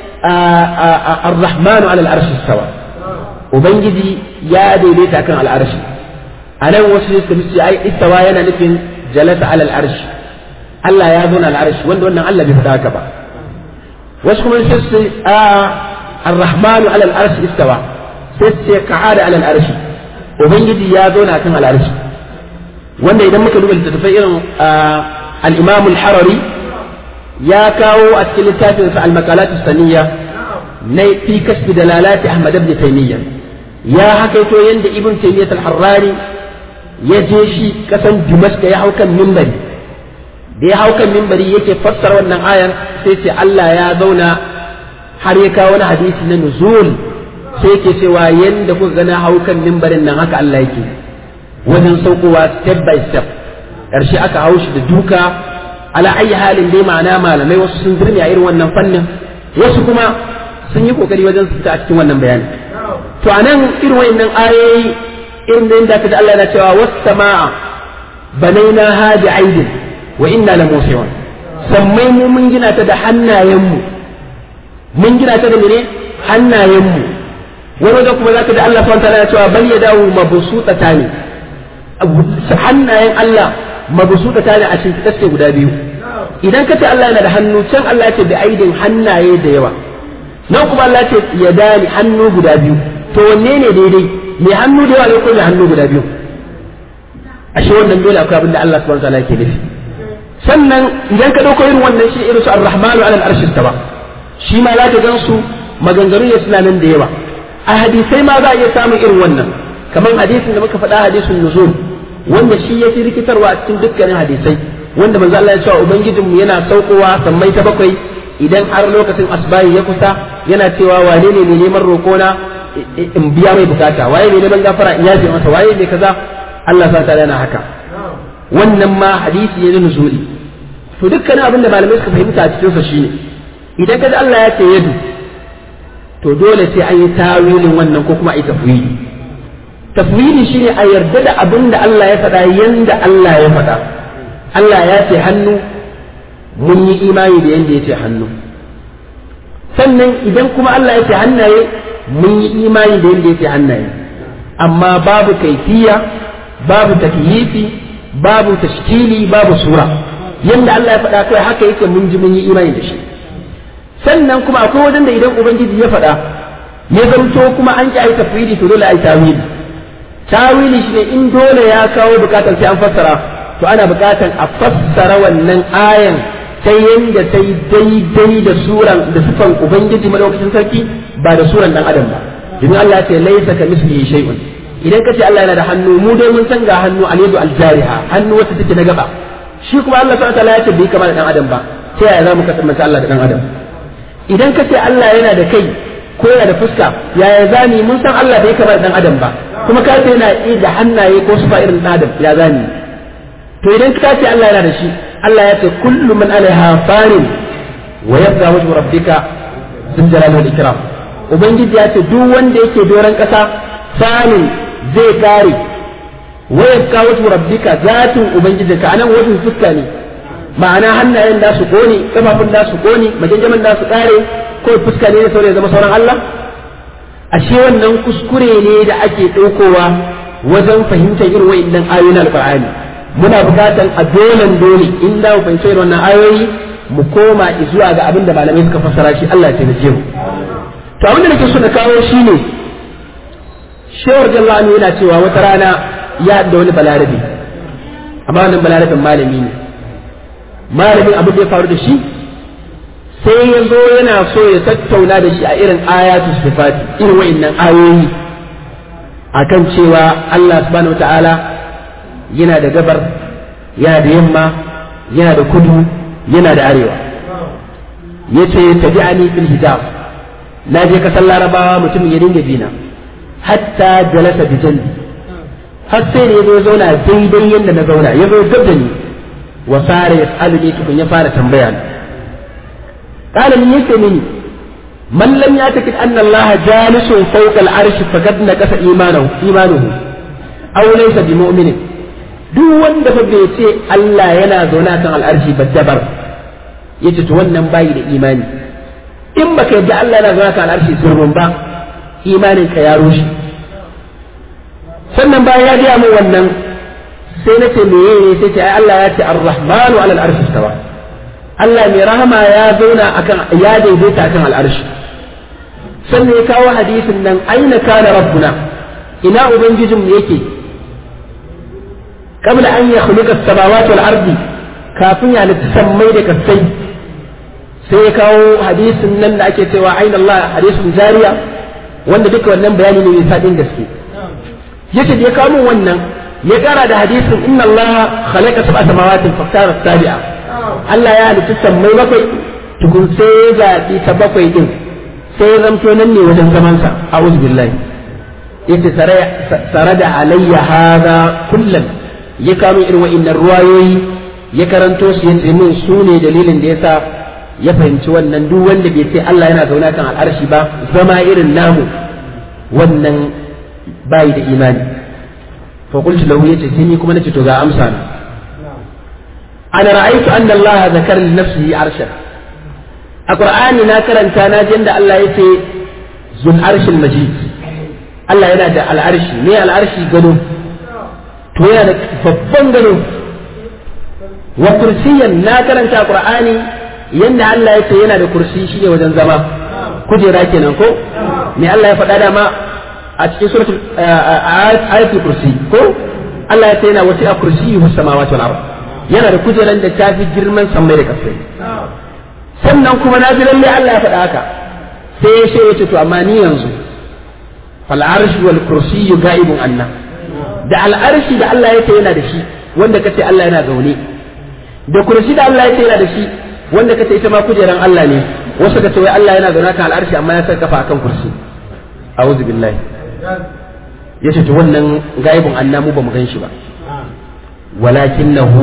ar-rahmanu ala al-arshi istawa ubangiji ya daidaita kan al-arshi anan wasu suka ce ai istawa yana nufin jalasa ala al-arshi Allah ya zo na al-arshi wanda wannan Allah bai faɗa haka ba wasu kuma sai su ar-rahmanu ala al-arshi istawa sai ce ka'ada alal arshi ubangiji ya zo na kan al'arshi wanda idan muka duba littattafai irin al-imam al-harari ya kawo a cikin littafin sa al-maqalat as-saniyya na fi kasbi dalalati ahmad ibn taymiya ya hakaito yanda ibn taymiya al-harrani ya je shi kasan dimashq ya hau kan minbari da ya hau kan minbari yake fassara wannan ayar sai ce Allah ya zauna har ya kawo wani hadisi na nuzul sai ke cewa yadda kuka gana hau kan mimbarin nan haka Allah yake wajen saukowa step by step ƙarshe aka hau shi da duka ala ayi halin dai ma'ana malamai wasu sun zirme a irin wannan fannin wasu kuma sun yi kokari wajen su fita a cikin wannan bayani to anan irin wayannan ayoyi irin da inda kaji Allah yana cewa was samaa banaina ha bi aidin wa inna la musiun sammai mu mun gina ta da hannayenmu mun gina ta da mene hannayenmu wani wajen kuma za ka ji Allah subhanahu ya cewa bal yadahu mabsuta ne hannayen Allah mabsuta ne a cikin kaske guda biyu idan ka ce Allah yana da hannu can Allah ya ce bi aidin hannaye da yawa nan kuma Allah ya ce yadani hannu guda biyu to wanne ne daidai mai hannu da yawa ne ko mai hannu guda biyu ashe wannan dole akwai abin da Allah subhanahu wataala yake nufi sannan idan ka dauko irin wannan shi irin su ar-rahmanu ala al-arshi ba shi ma za ka gan su maganganu ne suna nan da yawa a hadisai ma za a iya samun irin wannan kamar hadisin da muka faɗa hadisin nuzul wanda shi ya fi rikitarwa a cikin dukkanin hadisai wanda manzo Allah ya cewa ubangijinmu yana saukowa sammai ta bakwai idan har lokacin asbahi ya kusa yana cewa wane ne mai neman roƙona in biya mai bukata waye mai neman gafara in yaje masa waye mai kaza Allah sa ta yana haka wannan ma hadisi ne na nuzuli to dukkanin abin da malamai suka fahimta a cikin sa shine idan kaji Allah ya ce yadu to dole sai an yi tawilin wannan ko kuma a yi tafwili tafwili shine a yarda da abin da Allah ya faɗa yanda Allah ya faɗa Allah ya ce hannu mun yi imani da yanda ya ce hannu sannan idan kuma Allah ya ce hannaye mun yi imani da yanda ya ce hannaye amma babu kaifiya babu takyifi babu tashkili babu sura yanda Allah ya faɗa kai haka yake mun ji mun yi imani da shi sannan kuma akwai wajen da idan ubangiji ya faɗa ya zanto kuma an ki ai tafwidi to dole ai tawili tawili shine in dole ya kawo bukatar sai an fassara to ana bukatar a fassara wannan ayan ta yanda ta yi daidai da suran da sifan ubangiji madaukakin sarki ba da suran dan adam ba domin Allah ya ce laisa ka mislihi shay'un idan ka ce Allah yana da hannu mu dai mun san ga hannu al-yadu al-jariha hannu wacce take na gaba shi kuma Allah subhanahu wa ta'ala ya ce bai kama da dan adam ba ta yaya za mu kasance Allah da dan adam idan ka ce Allah yana da kai ko yana da fuska yaya zani mun san Allah bai kama da dan adam ba kuma ka ce yana iya da hannaye ko sufa irin dan adam ya zani to idan ka ce Allah yana da shi Allah ya ce kullu man alaiha fanin wa yabqa wajhu rabbika zul jalali wal ikram ubangiji ya ce duk wanda yake doran kasa fanin zai kare wa yabqa wajhu rabbika zatin ubangijinka anan wajen fuska ne ma'ana hannayen da su kone kafafun da su kone majanjaman da su kare ko fuska ne da ya zama sauran Allah ashe wannan kuskure ne da ake ɗaukowa wajen fahimtar irin wa'annan ayoyin alqur'ani muna buƙatar a dolen dole in da mu fahimci irin wannan ayoyi mu koma zuwa ga abin da malamai suka fassara shi Allah ya taimake mu to abin da nake so na kawo shine shewar jallani yana cewa wata rana ya da wani balarabe amma wannan balarabin malami ne malamin abin da ya faru da shi sai ya zo yana so ya tattauna da shi a irin ayatu sifati irin wa'annan ayoyi akan cewa Allah subhanahu ta'ala yana da gabar yana da yamma yana da kudu yana da arewa ya ce tabi'ani fil hijab na je kasar larabawa mutumin ya dinga bina hatta jalasa bi jalbi har sai ne ya zo zauna daidai yadda na zauna ya zo gab da ni wa fara ya tsalu tukun ya fara tambaya ni قال من يسمني من لم يعتقد أن الله جالس فوق العرش فقد نقص إيمانه إيمانه أو ليس بمؤمن duk wanda fa bai ce Allah yana zaune kan al'arshi ba dabar yace to wannan bayi da imani in baka yadda Allah yana zaune kan al'arshi sirrun ba imanin ka ya rushe sannan bayan ya gaya min wannan sai na ce meye ne sai ce ai Allah ya ce ar-rahmanu ala al-arshi istawa Allah mai rahama ya zauna akan ya daidaita akan al'arshi sannan ya kawo hadisin nan aina kana rabbuna ina ubangijin yake qabla an yakhluqa as-samawati wal ardi kafin ya halitta sammai da kasai sai ya kawo hadisin nan da ake cewa aina Allah hadisin jariya wanda duka wannan bayani ne mai fadin gaske yace da ya kawo min wannan ya kara da hadisin inna Allah khalaqa sab'a samawatin faktara sabi'a Allah ya halitta sammai bakwai tukun sai ya zaɓi ta bakwai din sai ya zamto nan ne wajen zamansa a'udhu billahi yace sare da alayya hada kullum ya kamo irin wa'innan ruwayoyi ya karanto su yace min su ne dalilin da yasa ya fahimci wannan duk wanda bai ce Allah yana zauna kan al'arshi ba zama irin namu wannan bai da imani fa qultu lahu yace sai ni kuma nace to ga amsa na ana ra'aytu anna Allah zakara li nafsihi arsha a qur'ani na karanta na ji da Allah yace zul arshil majid Allah yana da al'arshi ne al'arshi gado to yana da babban gado wa kursiyan na karanta qur'ani yanda Allah yace yana da kursi shine wajen zama kujera kenan ko me Allah ya faɗa dama a cikin suratul ayatul kursi ko Allah ya ce yana wasi a kursi was samawati wal ard yana da kujeran da ta fi girman sammai da kasai sannan kuma na ji lalle Allah ya faɗa haka sai ya ce yace to amma ni yanzu fal arsh wal kursi ga'ibun anna da al arshi da Allah ya ce yana da shi wanda kace Allah yana zaune da kursi da Allah ya ce yana da shi wanda kace ita ma kujeran Allah ne wasu ka ce wai Allah yana zaune kan al arshi amma ya saka kafa akan kursi a'udhu billahi ya ce to wannan gaibin anna mu ba mu gan shi ba walakinahu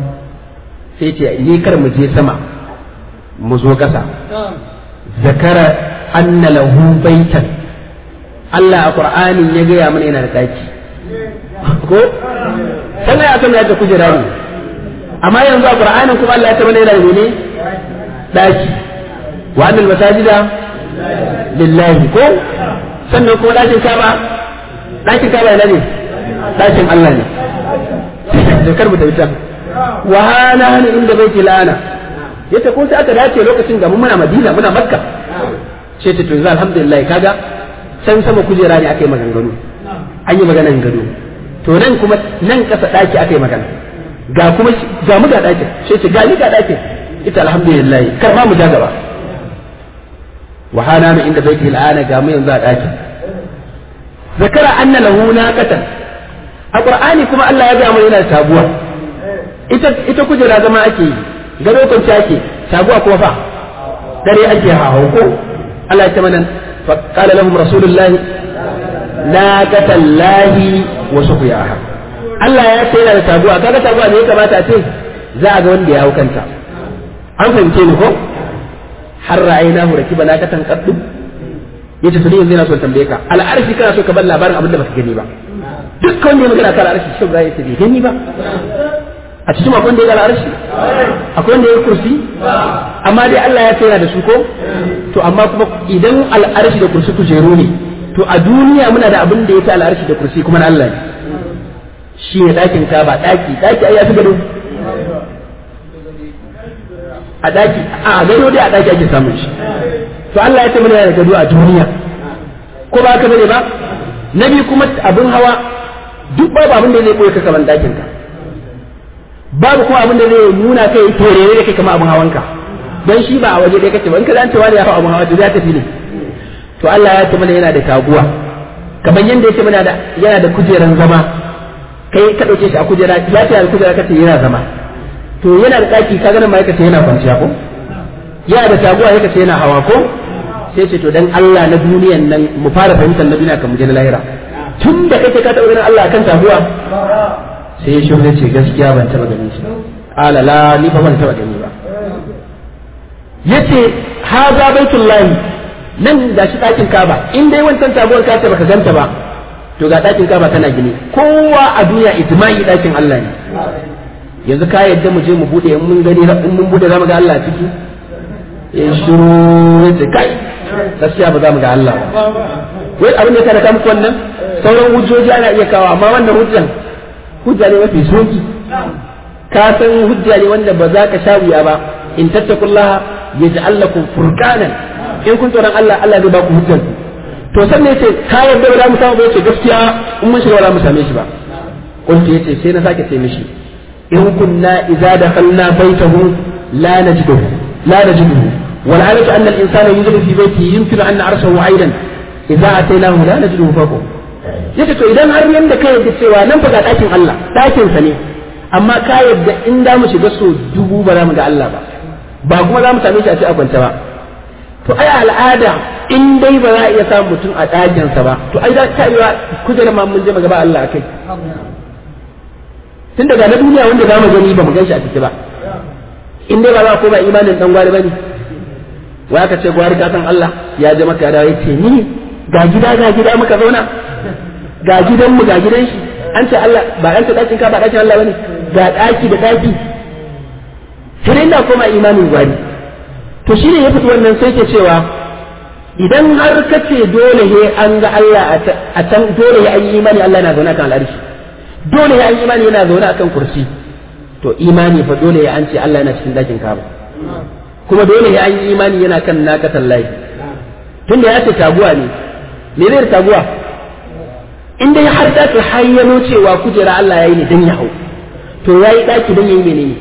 sai ce ni kar mu je sama mu zo ƙasa zakara anna lahu baitan Allah a Qur'anin ya gaya mana yana da daki ko sannan ya san yadda kujera ne amma yanzu a Qur'anin kuma Allah ya ta mana yana da ne daki wa annal masajida lillahi ko sannan kuma ɗakin kaba ɗakin kaba yana ne ɗakin Allah ne da kar mu tafi can wa hana hana inda bai ke lana yace ko sai aka dace lokacin da mu muna Madina muna Makka ce ta to yanzu alhamdulillah kaga can sama kujera ne aka yi maganganu an yi maganan gado to nan kuma nan kasa ɗaki aka yi magana ga kuma ga mu ga ɗakin sai ce ga ni ga ɗakin ita alhamdulillah kar ma mu ja gaba wa hana min inda baiti al'ana ga mu yanzu a daki zakara anna lahu naqatan a qur'ani kuma Allah ya ga mu yana taguwa ita ita kujera zama ake yi gado kwanci ake taguwa kuma fa dare ake hawo ko Allah ya ce mana fa qala lahum rasulullahi naqatan lahi wa suqiyaha Allah ya ce yana da taguwa kaga taguwa ne ya kamata a ce za a ga wanda ya hau kanta an fahimce ni ko har ra'aynahu rakiba nakatan qaddu yace to yanzu yana so tambaye ka al'arshi kana so ka bar labarin abin da baka gani ba dukkan wanda ya magana kan al'arshi shi ba yace bai gani ba a cikin akwai wanda ya ga al'arshi akwai wanda ya kursi amma dai Allah ya tsaya da su ko to amma kuma idan al'arshi da kursi kujeru ne to a duniya muna da abin da ya ta al'arshi da kursi kuma na Allah ne shi ne ɗakin ka ba ɗaki ɗaki ai ya fi gado a daki a gado dai a daki ake samun shi to Allah ya ce mana da gado a duniya ko ba ka bane ba na biyu kuma abin hawa duk babu abin da zai koyi ka kaman dakin ka babu kuma abin da zai nuna kai torere da kai kamar abin hawanka don shi ba a waje dai kace ba in ka zance wani ya fa abin hawa to zai tafi ne to Allah ya ce mana yana da taguwa kamar yanda ya ce mana da yana da kujeran zama kai ka dauke shi a kujera ya ce da kujera kace yana zama to yana da daki ka ganin mai kace yana kwanciya ko yana da taguwa ya kace yana hawa ko sai ce to dan Allah na duniyan nan mu fara fahimtar na duniya kan mu je na lahira tun da kake ka taɓa ganin Allah akan taguwa sai ya shirya ce gaskiya ban taɓa ganin shi ala la ni fa ban taɓa gani ba yace haza baitullahi nan ga shi ɗakin kaba in dai wancan taguwar ka ce baka ganta ba to ga ɗakin kaba tana gini kowa a duniya ijma'i ɗakin Allah ne yanzu ka yadda mu je mu bude in mun gani in mun bude zamu ga Allah a ciki ya shiru yace kai gaskiya ba za mu ga Allah ba wai abin da ya kada muku wannan sauran hujjoji ana iya kawo amma wannan hujjan hujja ne mafi soki ka san hujja ne wanda ba za ka sha wuya ba in tattakullaha yaj'al lakum furqanan in kun tsoron Allah Allah zai ba ku hujjan to sannan yace ka yarda ba za mu samu ba yace gaskiya in mun shiga ba za mu same shi ba kuntu yace sai na sake ce mishi in kunna idza dakhalna baytahu la najiduhu la najiduhu wal adatu anna al insana yujidu fi baytihi yumkinu an na'rsahu aidan idza atainahu la najiduhu fawqa yace to idan har yanda ka yadda cewa nan fa ga dakin Allah dakin sa ne amma ka yadda in da mu shiga so dubu ba za mu ga Allah ba ba kuma za mu same shi a ce a kwance ba to ai al'ada in dai ba za a iya samun mutum a ɗakinsa ba to ai za ta iya kujerar ma mun je magaba Allah akai tun daga na duniya wanda za mu gani ba mu gan shi a ciki ba in dai ba za ko ba imanin dan gwari bane wai aka ce gwari ka san Allah ya je maka ya dawo ce ni ga gida ga gida muka zauna ga gidan mu ga gidan shi an ce Allah ba an ce dakin ka ba dakin Allah bane ga daki da daki sai ina koma imanin gwari to shine ya fito wannan sai ke cewa idan har ka ce dole he an ga Allah a can dole ya yi imani Allah yana zaune kan al'arshi dole ya yi imani yana zaune akan kursi to imani fa dole ya an ce Allah yana cikin dakin kaba kuma dole ya yi imani yana kan nakatan layi tunda ya ce taguwa ne me zai taguwa in dai har da ka hayyano cewa kujera Allah ya yi ne dan ya hau to ya yi daki dan ya yi menene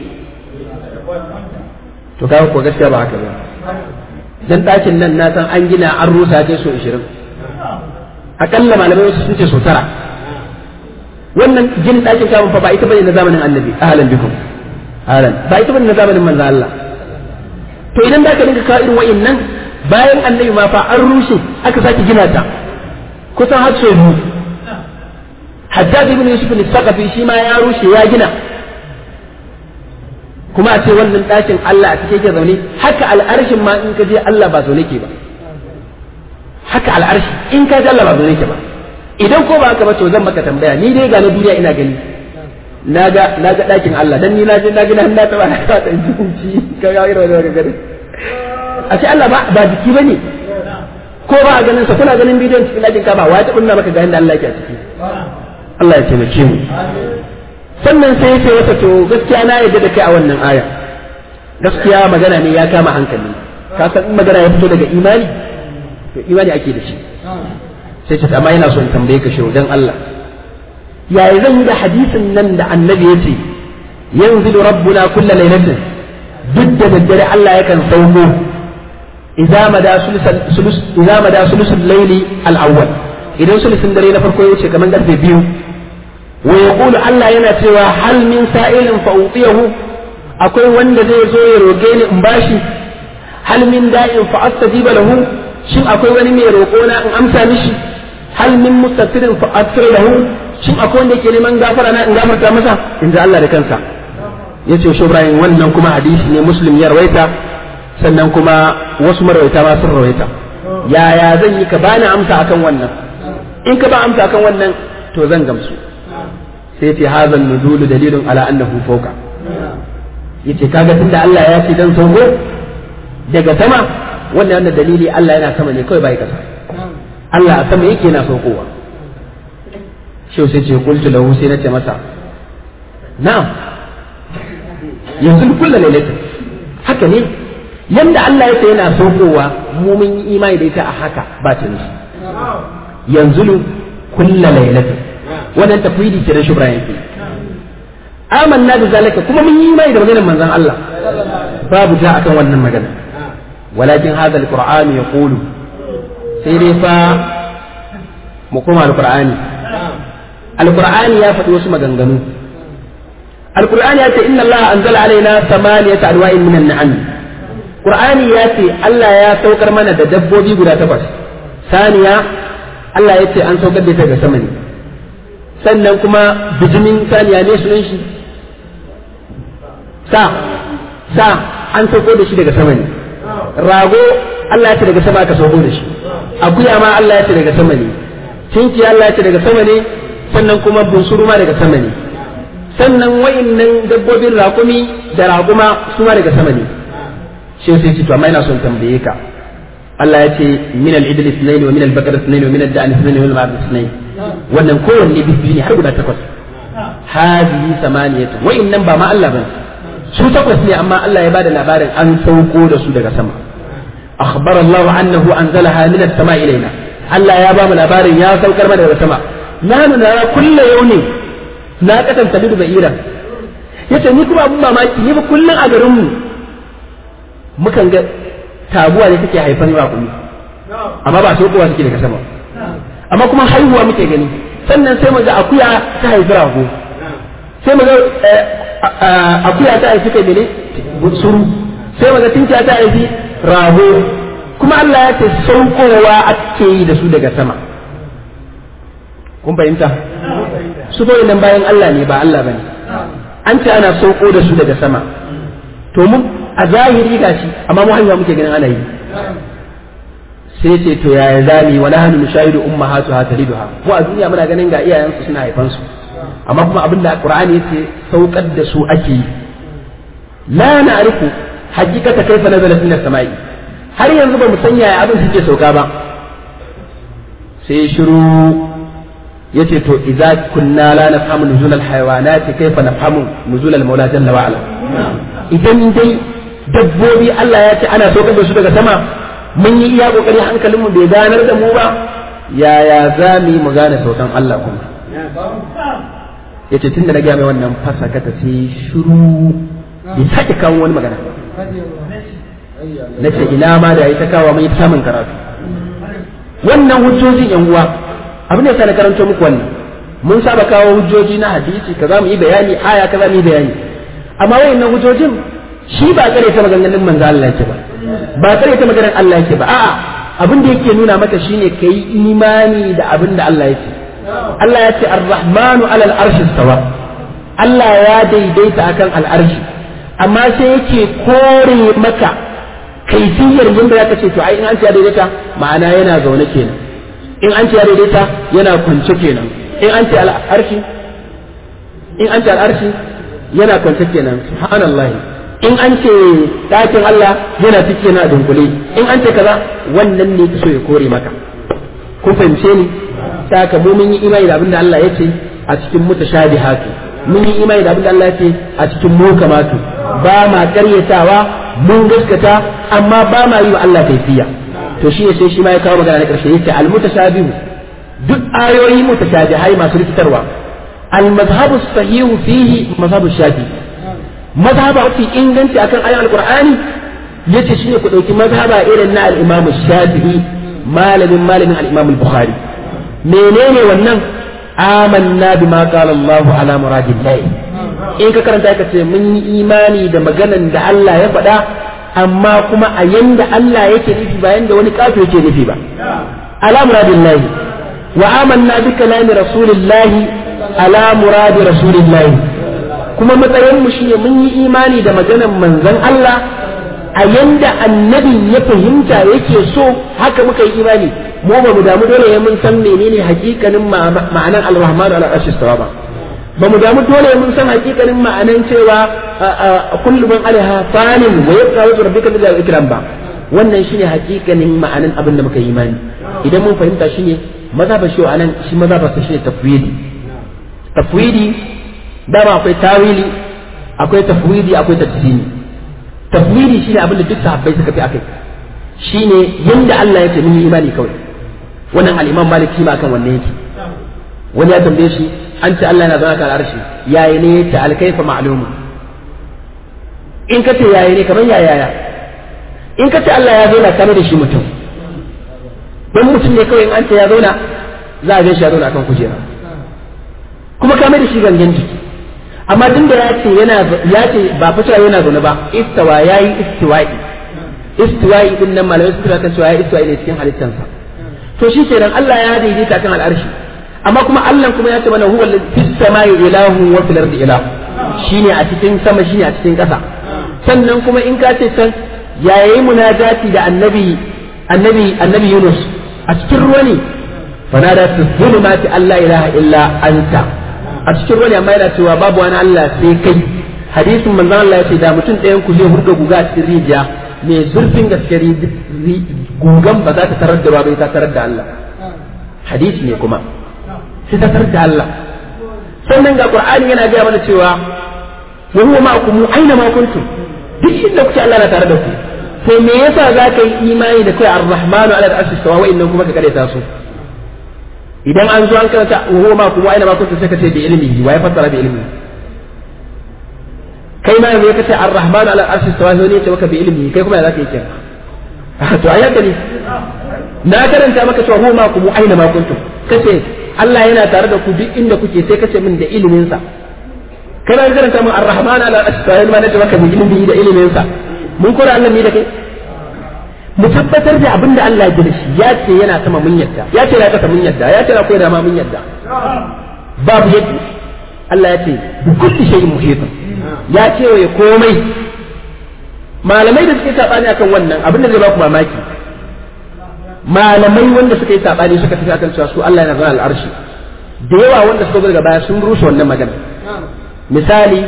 to kawo ko gaskiya ba haka ba dan ɗakin nan na san an gina an rusa ta so 20 akalla malamai wasu sun ce so tara wannan gin ɗakin kamun fa ba ita bane na zamanin annabi ahlan bikum ahlan ba ita bane na zamanin manzo Allah to idan da ka dinga kawo irin wa'annan bayan annabi ma fa an rushe aka sake gina ta kusan har so biyu Haddad ibn Yusuf al-Saqafi shi ma ya rushe ya gina kuma a ce wannan ɗakin Allah a cike ke zaune haka al'arshin ma in ka je Allah ba zaune ke ba haka al'arshi in ka je Allah ba zaune ke ba idan ko ba haka ba to zan maka tambaya ni dai ga na duniya ina gani naga naga ɗakin Allah dan ni na je na gina na taba na ta jinci ka ga irin wannan gari a ce Allah ba ba jiki bane ko ba a ganin sa kuna ganin bidiyon cikin ɗakin ka ba wa ta kunna maka ga inda Allah yake a ciki Allah ya taimake mu sannan sai ce wata to gaskiya na yadda da kai a wannan aya gaskiya magana ne ya kama hankali ka san in magana ya fito daga imani to imani ake da shi sai ce amma yana so in tambaye ka shi dan Allah yaya zan yi da hadisin nan da annabi ya ce yanzilu rabbuna kulla lailatin duk da daddare Allah yakan sauko idza mada sulus idza mada sulusul layli al-awwal idan sulusun dare na farko ya wuce kamar karfe biyu ويقول الله yana cewa hal min sa'ilin fa utiyahu akwai wanda zai zo ya roge ni in bashi hal min da'in fa astajiba lahu shin akwai wani mai roƙo na in amsa mishi hal min mustafirin fa aghfir lahu shin akwai wanda yake neman gafara na in gafarta masa in ji Allah da kansa yace shi Ibrahim wannan kuma hadisi ne muslim ya rawaita sannan kuma wasu marwaita ma sun rawaita yaya zan yi ka bani amsa akan wannan in ka ba amsa akan wannan to zan gamsu sai ce hazan nuzulu dalilun ala annahu fawqa yace kaga tunda Allah ya ce dan sauko daga sama wannan wannan dalili Allah yana sama ne kawai bai kasa Allah a sama yake yana saukowa shi sai ce qultu lahu sai nace masa na'am yanzu kullu lailatin haka ne yanda Allah ya ce yana saukowa mu mun yi imani da ita a haka ba ta nishi yanzu lu kulla lailatin wannan tafwidi ke da shubra yake amanna da zalika kuma mun yi imani da maganar manzon Allah babu ta akan wannan magana walakin hadha alquran yaqulu sai dai fa mu koma alqur'ani alqur'ani ya faɗi wasu maganganu alqur'ani ya ce inna Allah anzala alaina thamaniyata alwa'in minan na'am qur'ani ya ce Allah ya saukar mana da dabbobi guda takwas saniya Allah ya ce an saukar da ita ga sama ne sannan kuma bijimin saniya ne sunan shi sa sa an sauko da shi daga sama ne rago Allah ya ce daga sama aka sauko da shi akuya ma Allah ya ce daga sama ne cinki Allah ya ce daga sama ne sannan kuma bunsuru ma daga sama ne sannan wa'innan dabbobin raƙumi da raƙuma su ma daga sama ne shi sai ce to amma ina son tambaye ka Allah ya ce min al-idl ithnain wa min al-bakar ithnain wa min ad-da'n ithnain wa min al-ma'ad ithnain wannan kowanne biyu ne har guda takwas hadihi samaniyatu wa'innan ba ma Allah bane su takwas ne amma Allah ya bada labarin an sauko da su daga sama akhbar Allah annahu anzalaha min as-sama ilaina Allah ya ba mu labarin ya saukar mana daga sama nanu nara kullu yawmin na katanta lidu ba'ira yace ni kuma abun mamaki ni ba kullun a garin mu mukan ga taguwa ne take haifan raƙumi amma ba saukowa suke daga sama amma kuma haihuwa muke gani sannan sai mu ga akuya ta haifi rago sai mu ga akuya ta haifi kai mene suru sai mu ga tinkiya ta haifi rago kuma Allah ya ce saukowa ake yi da su daga sama kun fahimta su bai nan bayan Allah ne ba Allah bane an ce ana sauko da su daga sama to mu a zahiri gashi amma mu hanyar muke ganin ana yi sai ce to yaya zami wala hannu mushahidu ummahatu ha taliduha mu a duniya muna ganin ga iyayensu suna haifan su amma kuma abin da qur'ani yace saukar da su ake yi la na'rifu hakikata kaifa nazalat min as-sama'i har yanzu ba mu san yaya abin suke sauka ba sai shiru yace to idza kunna la nafhamu nuzul al-hayawanat kaifa nafhamu nuzul al-mawla jalla wa ala idan dai dabbobi Allah ya ce ana saukar da su daga sama mun yi iya kokari hankalinmu bai ganar da mu ba yaya za mu yi mu gane saukan Allah kuma yace tun da na gaya mai wannan fasaka ta sai shiru bai sake kawo wani magana na ce ina ma da ya ta kawo mai samun karatu wannan hujjojin yan uwa abin da ya na karanto muku wannan mun saba kawo hujjoji na hadisi kaza mu yi bayani aya kaza mu yi bayani amma wayannan hujjojin shi ba kare ta maganganun manzo Allah yake ba ba kare ta maganar Allah yake ba a'a abin da yake nuna maka shine kai imani da abin da Allah yake Allah ya ce ar-rahmanu ala al-arshi stawa Allah ya daidaita akan al-arshi amma sai yake kore maka kaifiyar yadda zaka ce to ai in an ce ya daidaita ma'ana yana zaune kenan in an ce ya daidaita yana kwance kenan in an ce al-arshi in an ce al-arshi yana kwance kenan subhanallahi in an ce ɗakin Allah yana ciki yana dunkule in an ce kaza wannan ne so ya kore maka kun fahimce ni saka mu mun yi imani da abinda Allah ya ce a cikin mutashabihatu mun yi imani da abinda Allah ya ce a cikin mukamatu ba ma karyatawa mun gaskata amma ba ma yi wa Allah kaifiya to shi ne sai shi ma ya kawo magana na karshe yace al mutashabihu duk ayoyi mutashabihai masu rikitarwa al mazhabu sahihu fihi mazhabu shafi'i mazhaba mafi inganci akan ayan alqur'ani yace shine ku dauki mazhaba irin na al-imam shafi'i malamin malamin al-imam al-bukhari menene wannan amanna bima qala Allah ala muradillah in ka karanta ka ce mun yi imani da maganan da Allah ya faɗa amma kuma a yanda Allah yake nufi ba yanda wani kafir yake nufi ba ala muradillah wa amanna bi kalami rasulillahi ala muradi rasulillahi kuma matsayin mu shine mun yi imani da maganar manzon Allah a yanda annabi ya fahimta yake so haka muka yi imani mu ba mu damu dole mun san menene hakikanin ma'anan al-rahmanu ala arshi ba ba mu damu dole mun san hakikanin ma'anan cewa kullu man alaiha fanin wa yabqa wajhu rabbika bil ikram ba wannan shine hakikanin ma'anan abin da muka yi imani idan mun fahimta shine mazhaba shi anan shi mazhaba sa shine tafwidi tafwidi dama akwai tawili akwai tafwidi akwai tafsiri tafwidi shine abin da duk sahabbai suka fi akai shine yanda Allah ya ce mun yi imani kawai wannan al-Imam Malik shi ma kan wannan yake wani ya tambaye shi an ce Allah yana zama kan arshi yayi ne ta alkaifa ma'lumu in ka ce yayi ne kamar yaya ya in ka ce Allah ya zauna kame da shi mutum don mutum ne kawai in an ce ya zauna za a shi ya zauna kan kujera kuma kame da shi gangan jiki amma tun da ya ce yana ya ce ba fa cewa yana zaune ba istawa yayi istiwa'i istiwa'i din nan malamai suka kan cewa yayi istiwa'i ne cikin halittansa to shi kenan Allah ya daidaita kan al'arshi amma kuma Allah kuma ya ce mana huwa fis samai ilahu wa fil ardi ilahu shine a cikin sama shine a cikin ƙasa sannan kuma in ka ce can yayi munajati da annabi annabi annabi Yunus a cikin ruwa ne fanada fi zulumati Allah ilaha illa anta a cikin ruwa ne amma yana cewa babu wani Allah sai kai hadisin manzon Allah ya ce da mutum ɗayan ku zai hurga guga a cikin rijiya mai zurfin gaske gugan ba za ta tarar da ba bai ta tarar da Allah hadisi ne kuma sai ta tarar da Allah sannan ga Qur'ani yana gaya mana cewa wa huwa ma'akum aina ma kuntum duk inda kuke Allah na tare da ku to me yasa za ka yi imani da kai ar-rahmanu ala al-arshi sawa wa'annan kuma ka kare ta su idan an zo an karanta wa huwa ma'akum aina ma kuntum sai ka ce bi ilmi wa ya fassara bi ilmi kai ma yanzu ka ce ar-rahmanu ala al-arshi sawa ne ya ce maka bi ilmi kai kuma ya za ka yi kenan to ayyaka ne na karanta maka cewa huwa ma'akum aina ma kuntum kace Allah yana tare da ku duk inda kuke sai kace min da ilimin sa kana karanta min ar-rahman ala al-asfa'il ma nace maka bi ilimi da ilimin sa mun kora Allah ne da kai mu tabbatar da abin da Allah ya gina shi ya ce yana sama mun yadda ya ce ya kasa mun yadda ya ce na koyi da ma mun yadda babu yadda Allah ya ce bi kulli shay'in muhit ya ce wa komai malamai da suke sabani akan wannan abin da zai ba ku mamaki malamai wanda suka yi sabani suka tafi akan cewa su Allah yana zama al'arshi da yawa wanda suka zo daga baya sun rushe wannan magana misali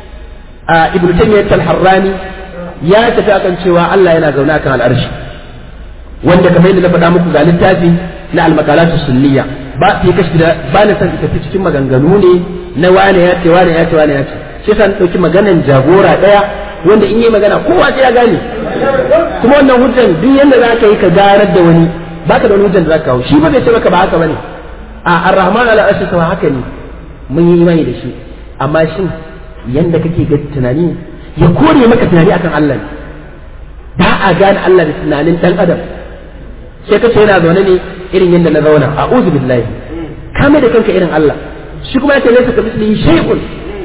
a ibnu taymiyyah al-harrani ya tafi akan cewa Allah yana zaune akan al'arshi wanda kamar yadda na faɗa muku ga littafi na al-maqalat sunniya ba fi kashi da ba na san tafi cikin maganganu ne na wane ya ce wane ya ce wane ya ce sai san dauki maganan jagora daya wanda in yi magana kowa sai ya gane kuma wannan hujjan duk yanda za ka yi ka garar da wani baka da wani hujjan da za ka kawo shi ba bai ce maka ba haka bane a ar-rahman ala arshi sama haka ne mun yi imani da shi amma shin yanda kake ga tunani ya kore maka tunani akan Allah ne ba a gane Allah da tunanin dan adam sai kace yana zaune ne irin yanda na zauna a'udhu billahi kame da kanka irin Allah shi kuma yace laysa kamithlihi shay'un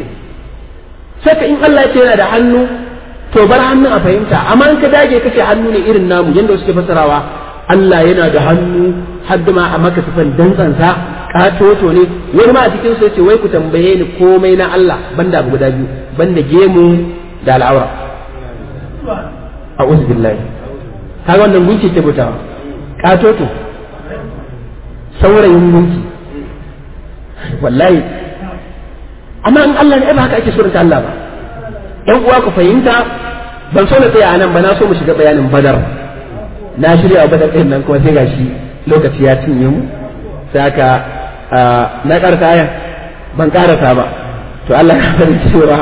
saka in Allah ce yana da hannu to bar hannun a fahimta amma in ka dage kace hannu ne irin namu yanda suke fasarawa Allah yana da hannu hadda ma a maka sifan dantsansa katoto ne wani ma a cikin su yace wai ku tambaye ni komai na Allah banda abu guda biyu banda gemu da al'aura a'udhu billahi kaga wannan gunki ce butawa katoto saurayin gunki wallahi amma in Allah ne ba haka ake surunta Allah ba ɗan uwa ku fahimta ban so na tsaya a nan ba na so mu shiga bayanin badar na shirya a badar ɗin nan kuma sai gashi lokaci ya cinye mu sai aka na ƙarasa ayan ban ƙarasa ba to Allah ya bari cewa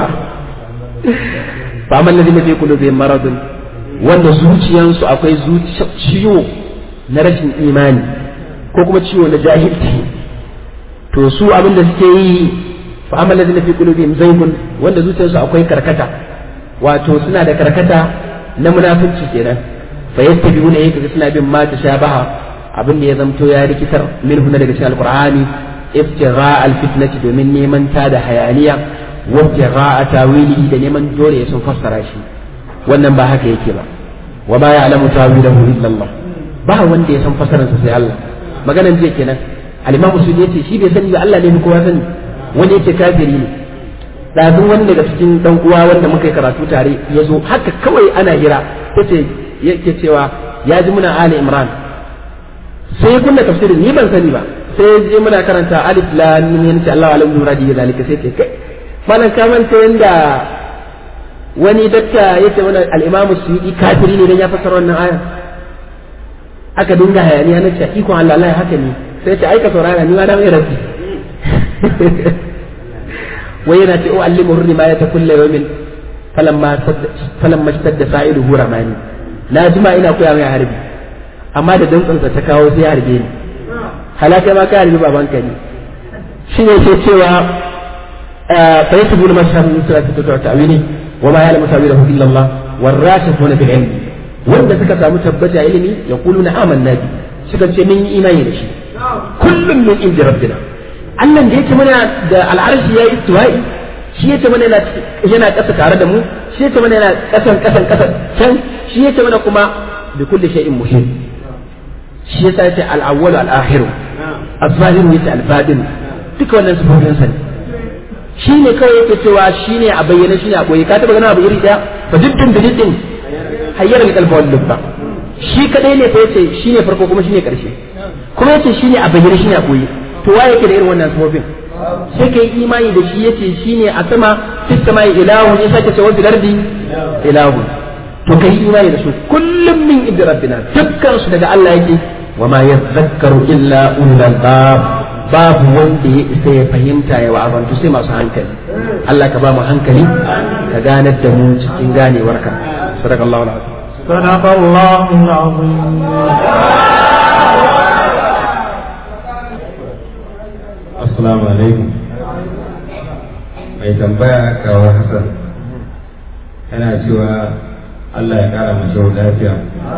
fa amma ladhi fi qulubihim maradun wanda zuciyansu akwai ciwo na rashin imani ko kuma ciwo na jahilci to su abin da suke yi fa amma ladina fi qulubihim zaygun wanda zuciyarsu akwai karkata wato suna da karkata na munafunci kenan fa yattabi'una yake suna bin ma tashabaha abin da ya zamto ya rikitar minhu na daga cikin alqur'ani iftigha alfitnati domin neman ta da hayaniya wa iftigha tawili da neman dole ya sun fassara shi wannan ba haka yake ba wa ma ya'lamu tawilahu illa Allah ba wanda ya san fassaransa sai Allah maganan jiya kenan al-imamu sudi yace shi bai sani ba Allah ne kowa sani wani yake kafiri ne ɗazun wani daga cikin ɗan uwa wanda muka yi karatu tare ya zo haka kawai ana hira ta ce yake cewa ya ji muna ali imran sai kunna tafsirin ni ban sani ba sai je muna karanta alif lam mim yana ce Allah alam muradi ya zalika sai ce kai malan ka manta yanda wani dakta yace mana al-imam suyuti kafiri ne dan ya fassara wannan aya aka dinga hayaniya na ce ikon Allah Allah haka ne sai ce aika saurara ni ma da mai rabbi wai yana ce u'allimu hurri ma yata kullu yawmin falamma falamma da sa'idu huramani na jima ina koya mai harbi amma da dantsansa ta kawo sai harbe ni halaka ma ka harbi babanka ne shi ne ke cewa fa yasbu na mashhad min salati ta ta'wili wa ma ya'lamu ta'wilahu illa Allah warasifuna fil ilm wanda suka samu tabbata ilimi yaquluna amanna bi suka ce mun yi imani da shi kullum min inda rabbina Allah da yake mana da al'arshi yayi istiwa'i shi yake mana yana yana kasa tare da mu shi yake mana yana kasan kasan kasan can shi yake mana kuma bi kulli shay'in muhim shi yasa yace al-awwal al-akhir az-zahir yace al-batin duka wannan sifofin sa ne shi ne kawai yake cewa shi ne a bayyana shi ne a koyi ka taba gana abu iri daya fa dukkan bidin hayyar al-qalbi wal lubba shi kadai ne fa yace shi ne farko kuma shi ne karshe kuma yace shi ne a bayyana shi ne a koyi to waye yake da irin wannan sifofin sai kai imani da shi yace shi ne a sama fis samai ilahu ne sake cewa fil ardi ilahu to kai imani da su kullum min inda rabbina dukkan su daga Allah yake wa ma yadhakkaru illa ulul albab babu wanda ya isa ya fahimta ya wa'azantu sai masu hankali Allah ka ba mu hankali ka ganar da mu cikin ganewarka sadakallahu alazim صدق الله العظيم Assalamu alaikum. Mai tambaya kawo Hassan yana cewa Allah ya kara mace lafiya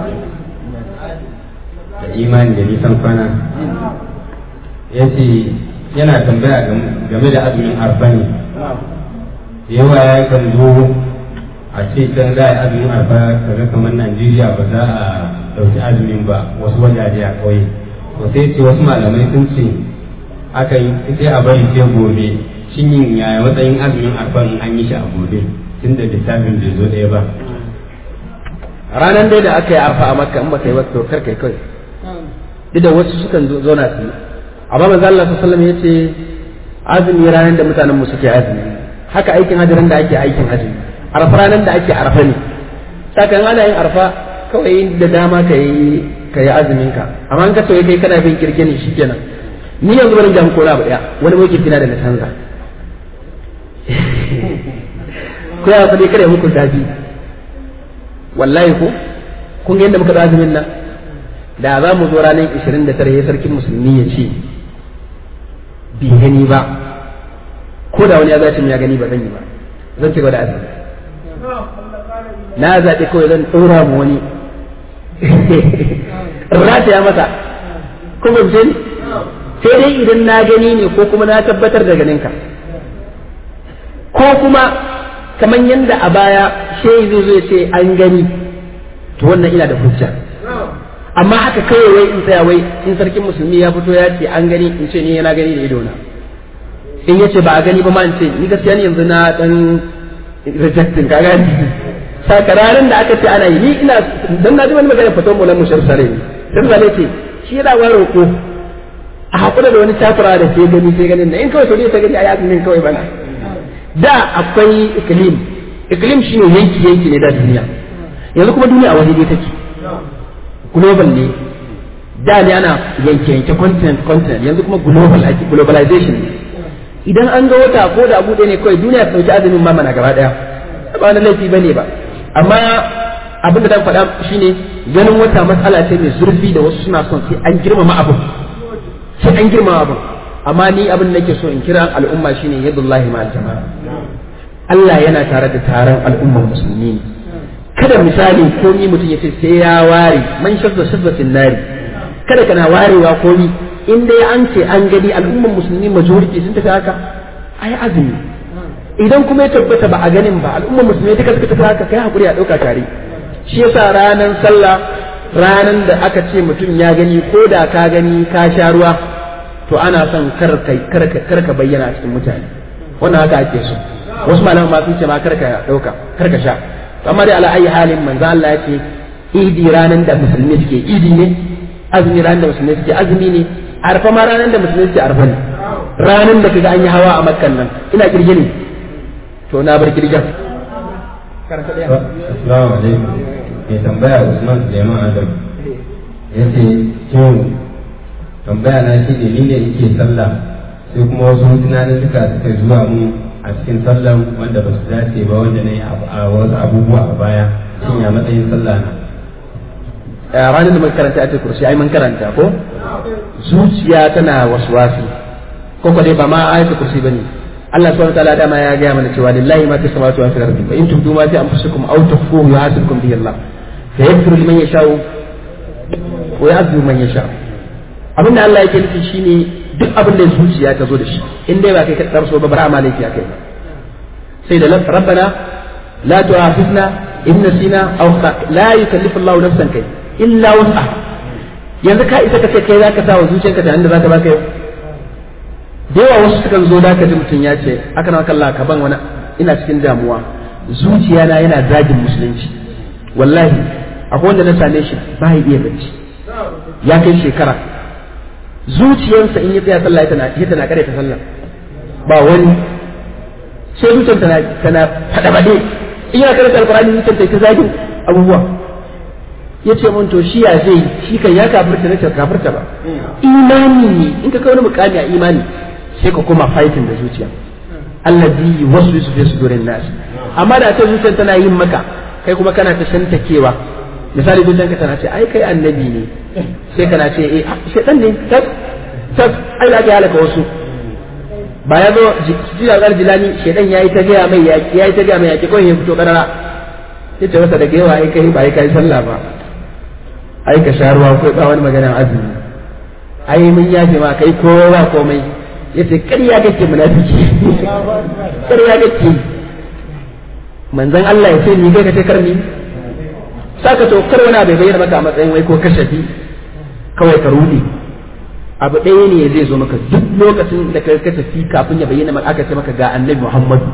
da imani da nisan kwana. Ya ce yana tambaya game da azumin arfani. Yawa ya kan zo a ce can za a azumin arfa kaga kamar Najeriya ba za a ɗauki azumin ba wasu wajaje a ƙauye. To sai ce wasu malamai sun ce aka yi sai a bari sai gobe shin yin yaya matsayin azumin arfan an yi shi a gobe tun da littafin bai zo ɗaya ba ranar dai da aka yi arfa a makka in ba kai ba to kar kai kai duk da wasu sukan zauna su amma manzo Allah sallallahu alaihi wasallam yace azumi ranar da mutanen mu suke azumi haka aikin hajji ran da ake aikin hajji arfa ranar da ake arfa ne saka ana yin arfa kawai da dama ka yi ka yi azumin ka amma in ka soye kai kana bin kirkini shikenan ni yanzu bari jam kora ba daya wani mai kirkina da na canza ko ya faɗi kada muku dafi wallahi ko kun ga yadda muka da azumin nan da za mu zo ranar 29 ya sarkin musulmi ya ce bi gani ba ko da wani ya zace ya gani ba zan yi ba zan ci gaba da azumi na zaɓi kawai zan ɗora mu wani rata ya masa kuma ce ni sai dai idan na gani ne ko kuma na tabbatar da ganinka ko kuma kamar yadda a baya shehi zai zo ya ce an gani to wannan ina da hujja amma haka kawai wai in tsaya wai in sarkin musulmi ya fito ya ce an gani in ce ni yana gani da idona in ya ce ba a gani ba ma in ce ni gaskiya ni yanzu na dan rejecting ka gani sakararin da aka ce ana yi ni ina dan na ji wani magana fatan mu na mushar sare ne sai zale ce shi yana wa roƙo a hakura da wani takura da sai gani sai ganin na in kawai sauri ta gani a yakin kawai bana da akwai iklim iklim shine yanki yanki ne da duniya yanzu kuma duniya a waje take global ne da ne ana yanke yanke continent continent yanzu kuma global ake globalization ne idan an ga wata ko da abu ɗaya ne kawai duniya ta ɗauki azumin ma mana gaba ɗaya ba na laifi bane ba amma abin da dan faɗa shine ganin wata matsala ce mai zurfi da wasu suna son sai an girmama abin sai an girmama abin amma ni abin da nake so in kira al'umma shine yadullahi ma'al jama'a Allah yana tare da taron al'ummar musulmi ne kada misali ko ni mutum ya ce sai ya ware man shazza shazzatin nari kada kana warewa ko ni in dai an ce an gani al'ummar musulmi majority sun tafi haka ai azumi idan kuma ya tabbata ba a ganin ba al'ummar musulmi duka suka tafi haka kai hakuri a ɗauka tare shi yasa ranar sallah ranar da aka ce mutum ya gani ko da ka gani ka sha ruwa to ana son kar ka bayyana a cikin mutane wannan haka ake so wasu malaman ma sun ce ma kar ka ɗauka kar ka sha amma dai ala ayi halin manzo Allah ya ce idi ranar da musulmi suke idi ne azumi ranar da musulmi suke azumi ne arfa ma ranar da musulmi suke arfa ne ranar da kaga an yi hawa a makkan nan ina kirge ne to na bar kirgen Assalamu alaikum. Mai tambaya Usman Suleiman Adam. Ya ce, Kyau, tambaya na shi ne ni ne yake sallah sai kuma wasu tunanin suka suka zuwa mu a cikin sallan wanda ba su dace ba wanda na yi a wasu abubuwa a baya shin ya matsayin sallah na ranar da muka karanta a kursi ai mun karanta ko zuciya tana waswasi ko ko dai ba ma ayatul kursi bane Allah subhanahu wa ta'ala dama ya ga mana cewa lillahi ma fi samawati wa fil ardi fa in tubdu ma fi anfusikum aw tukhfuhu yuhasibukum bihi Allah fa yaghfiru liman yasha'u wa yu'adhibu man yasha'u abinda Allah yake nufi shine duk abin da zuciya ta zo da shi in dai ba kai ka tsarso ba bara amalai ya kai sai da rabbana la tu'akhidna in nasina aw la yukallifu Allahu nafsan kai illa wus'aha yanzu ka isa ka ce kai zaka sa wa zuciyarka da inda zaka baka yau da yawa wasu sukan zo da ka ji mutum ya ce aka na kalla ka ban wani ina cikin damuwa zuciya na yana zagin musulunci wallahi akwai wanda na same shi ba ya iya bacci ya kai shekara zuciyarsa in ya tsaya sallah tana ya tana kare ta sallah ba wani sai zuciyar tana tana fada bade in yana karanta alqur'ani zuciyar ta zagin abubuwa ya ce mun to shi ya zai shi kan ya kafirta ne kafirta ba imani ne in ka kawo mukami a imani sai ka koma fighting da zuciya allazi yuwaswisu fi sudurin nas amma da ta zuciyar tana yin maka kai kuma kana ta shantakewa misali zuciyarka tana ce ai kai annabi ne sai kana ce eh shedan ne tas tas ai da ya halaka wasu ba ya zo jira gar jilani shedan yayi ta gaya mai yaki yayi ta gaya mai yaki kawai ya fito karara sai ta wasa daga yawa ai kai ba ai kai sallah ba ai ka sha ruwa ko ba wani magana azumi ai mun yafe ma kai kowa komai yace ƙarya kake munafiki ƙarya kake manzon Allah ya ce ni kai ka ce karni saka to kar wani bai bayyana maka a matsayin wai ko kashafi kawai ka rudi abu ɗaya ne zai zo maka duk lokacin da ka tafi kafin ya bayyana maka aka ce maka ga annabi Muhammadu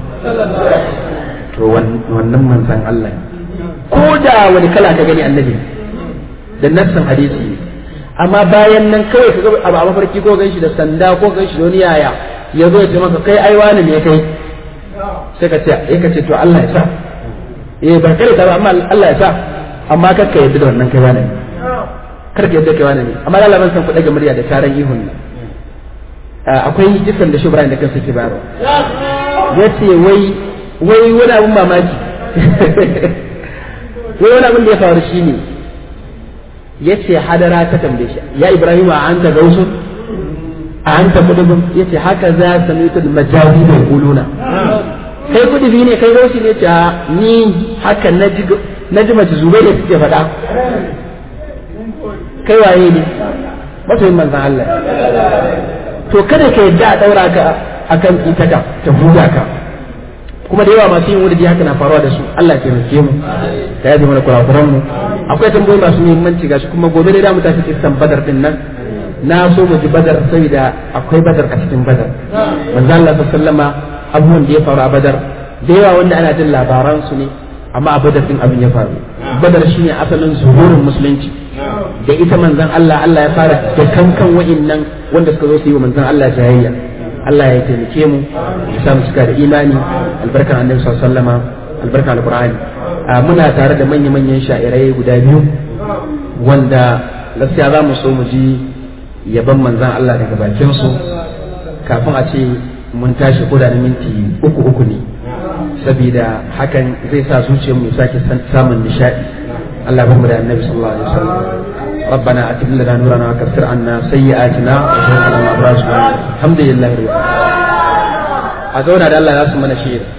to wannan manzon Allah ko da wani kala ka gani annabi da nassan hadisi amma bayan nan kawai ka ga abu a mafarki ko ganshi da sanda ko ganshi da wani yaya ya zo ya ce maka kai ai wani ne kai sai ka ce eh ka ce to Allah ya sa eh ban kare ta ba amma Allah ya sa amma kar ka yadda da wannan kai wani kar ka yadda kai wani ne amma Allah ban san ku dage murya da taron ihun ne akwai jisan da shubran da kansa ke bayarwa yace wai wai wani abun mamaki wai wani abin da ya faru shine yace hadara ta tambaye shi ya ibrahim a anta gausun a anta kudubun yace haka za samitul majazi da kuluna kai kudubi ne kai gausi ne ta ni haka naji naji mace zubai da suke faɗa kai waye ne masoyin manzan Allah to kada ka yadda a daura ka akan itaka ta buga ka kuma da yawa masu yin wurdi haka na faruwa da su Allah ya taimake mu ta yaji mana kurakuran mu akwai tambayoyi masu muhimmanci gashi kuma gobe dai da mu tafi kissan badar din nan na so mu ji badar saboda akwai badar a cikin badar manzo Allah sallama abubuwan da ya faru a badar da yawa wanda ana jin labaran su ne amma a badar din abin ya faru badar shine asalin zuhurin musulunci da ita manzon Allah Allah ya fara da kankan wa'innan wanda suka zo su yi wa manzon Allah jayayya Allah ya taimake mu ya samu cika da imani albarkar annabi sallallahu alaihi wasallama albarkar alqur'ani muna tare da manya-manyan sha'irai guda biyu wanda gaskiya za mu so mu ji yaban manzan Allah daga bakin su kafin a ce mun tashi koda na minti uku uku ne saboda hakan zai sa zuciyarmu ya sake samun nishadi Allah ba mu da annabi sallallahu alaihi wasallam ربنا اتم لنا نورنا وكفر عنا سيئاتنا وتوفنا مع الابرار الحمد لله رب العالمين a zauna da Allah ya su mana shi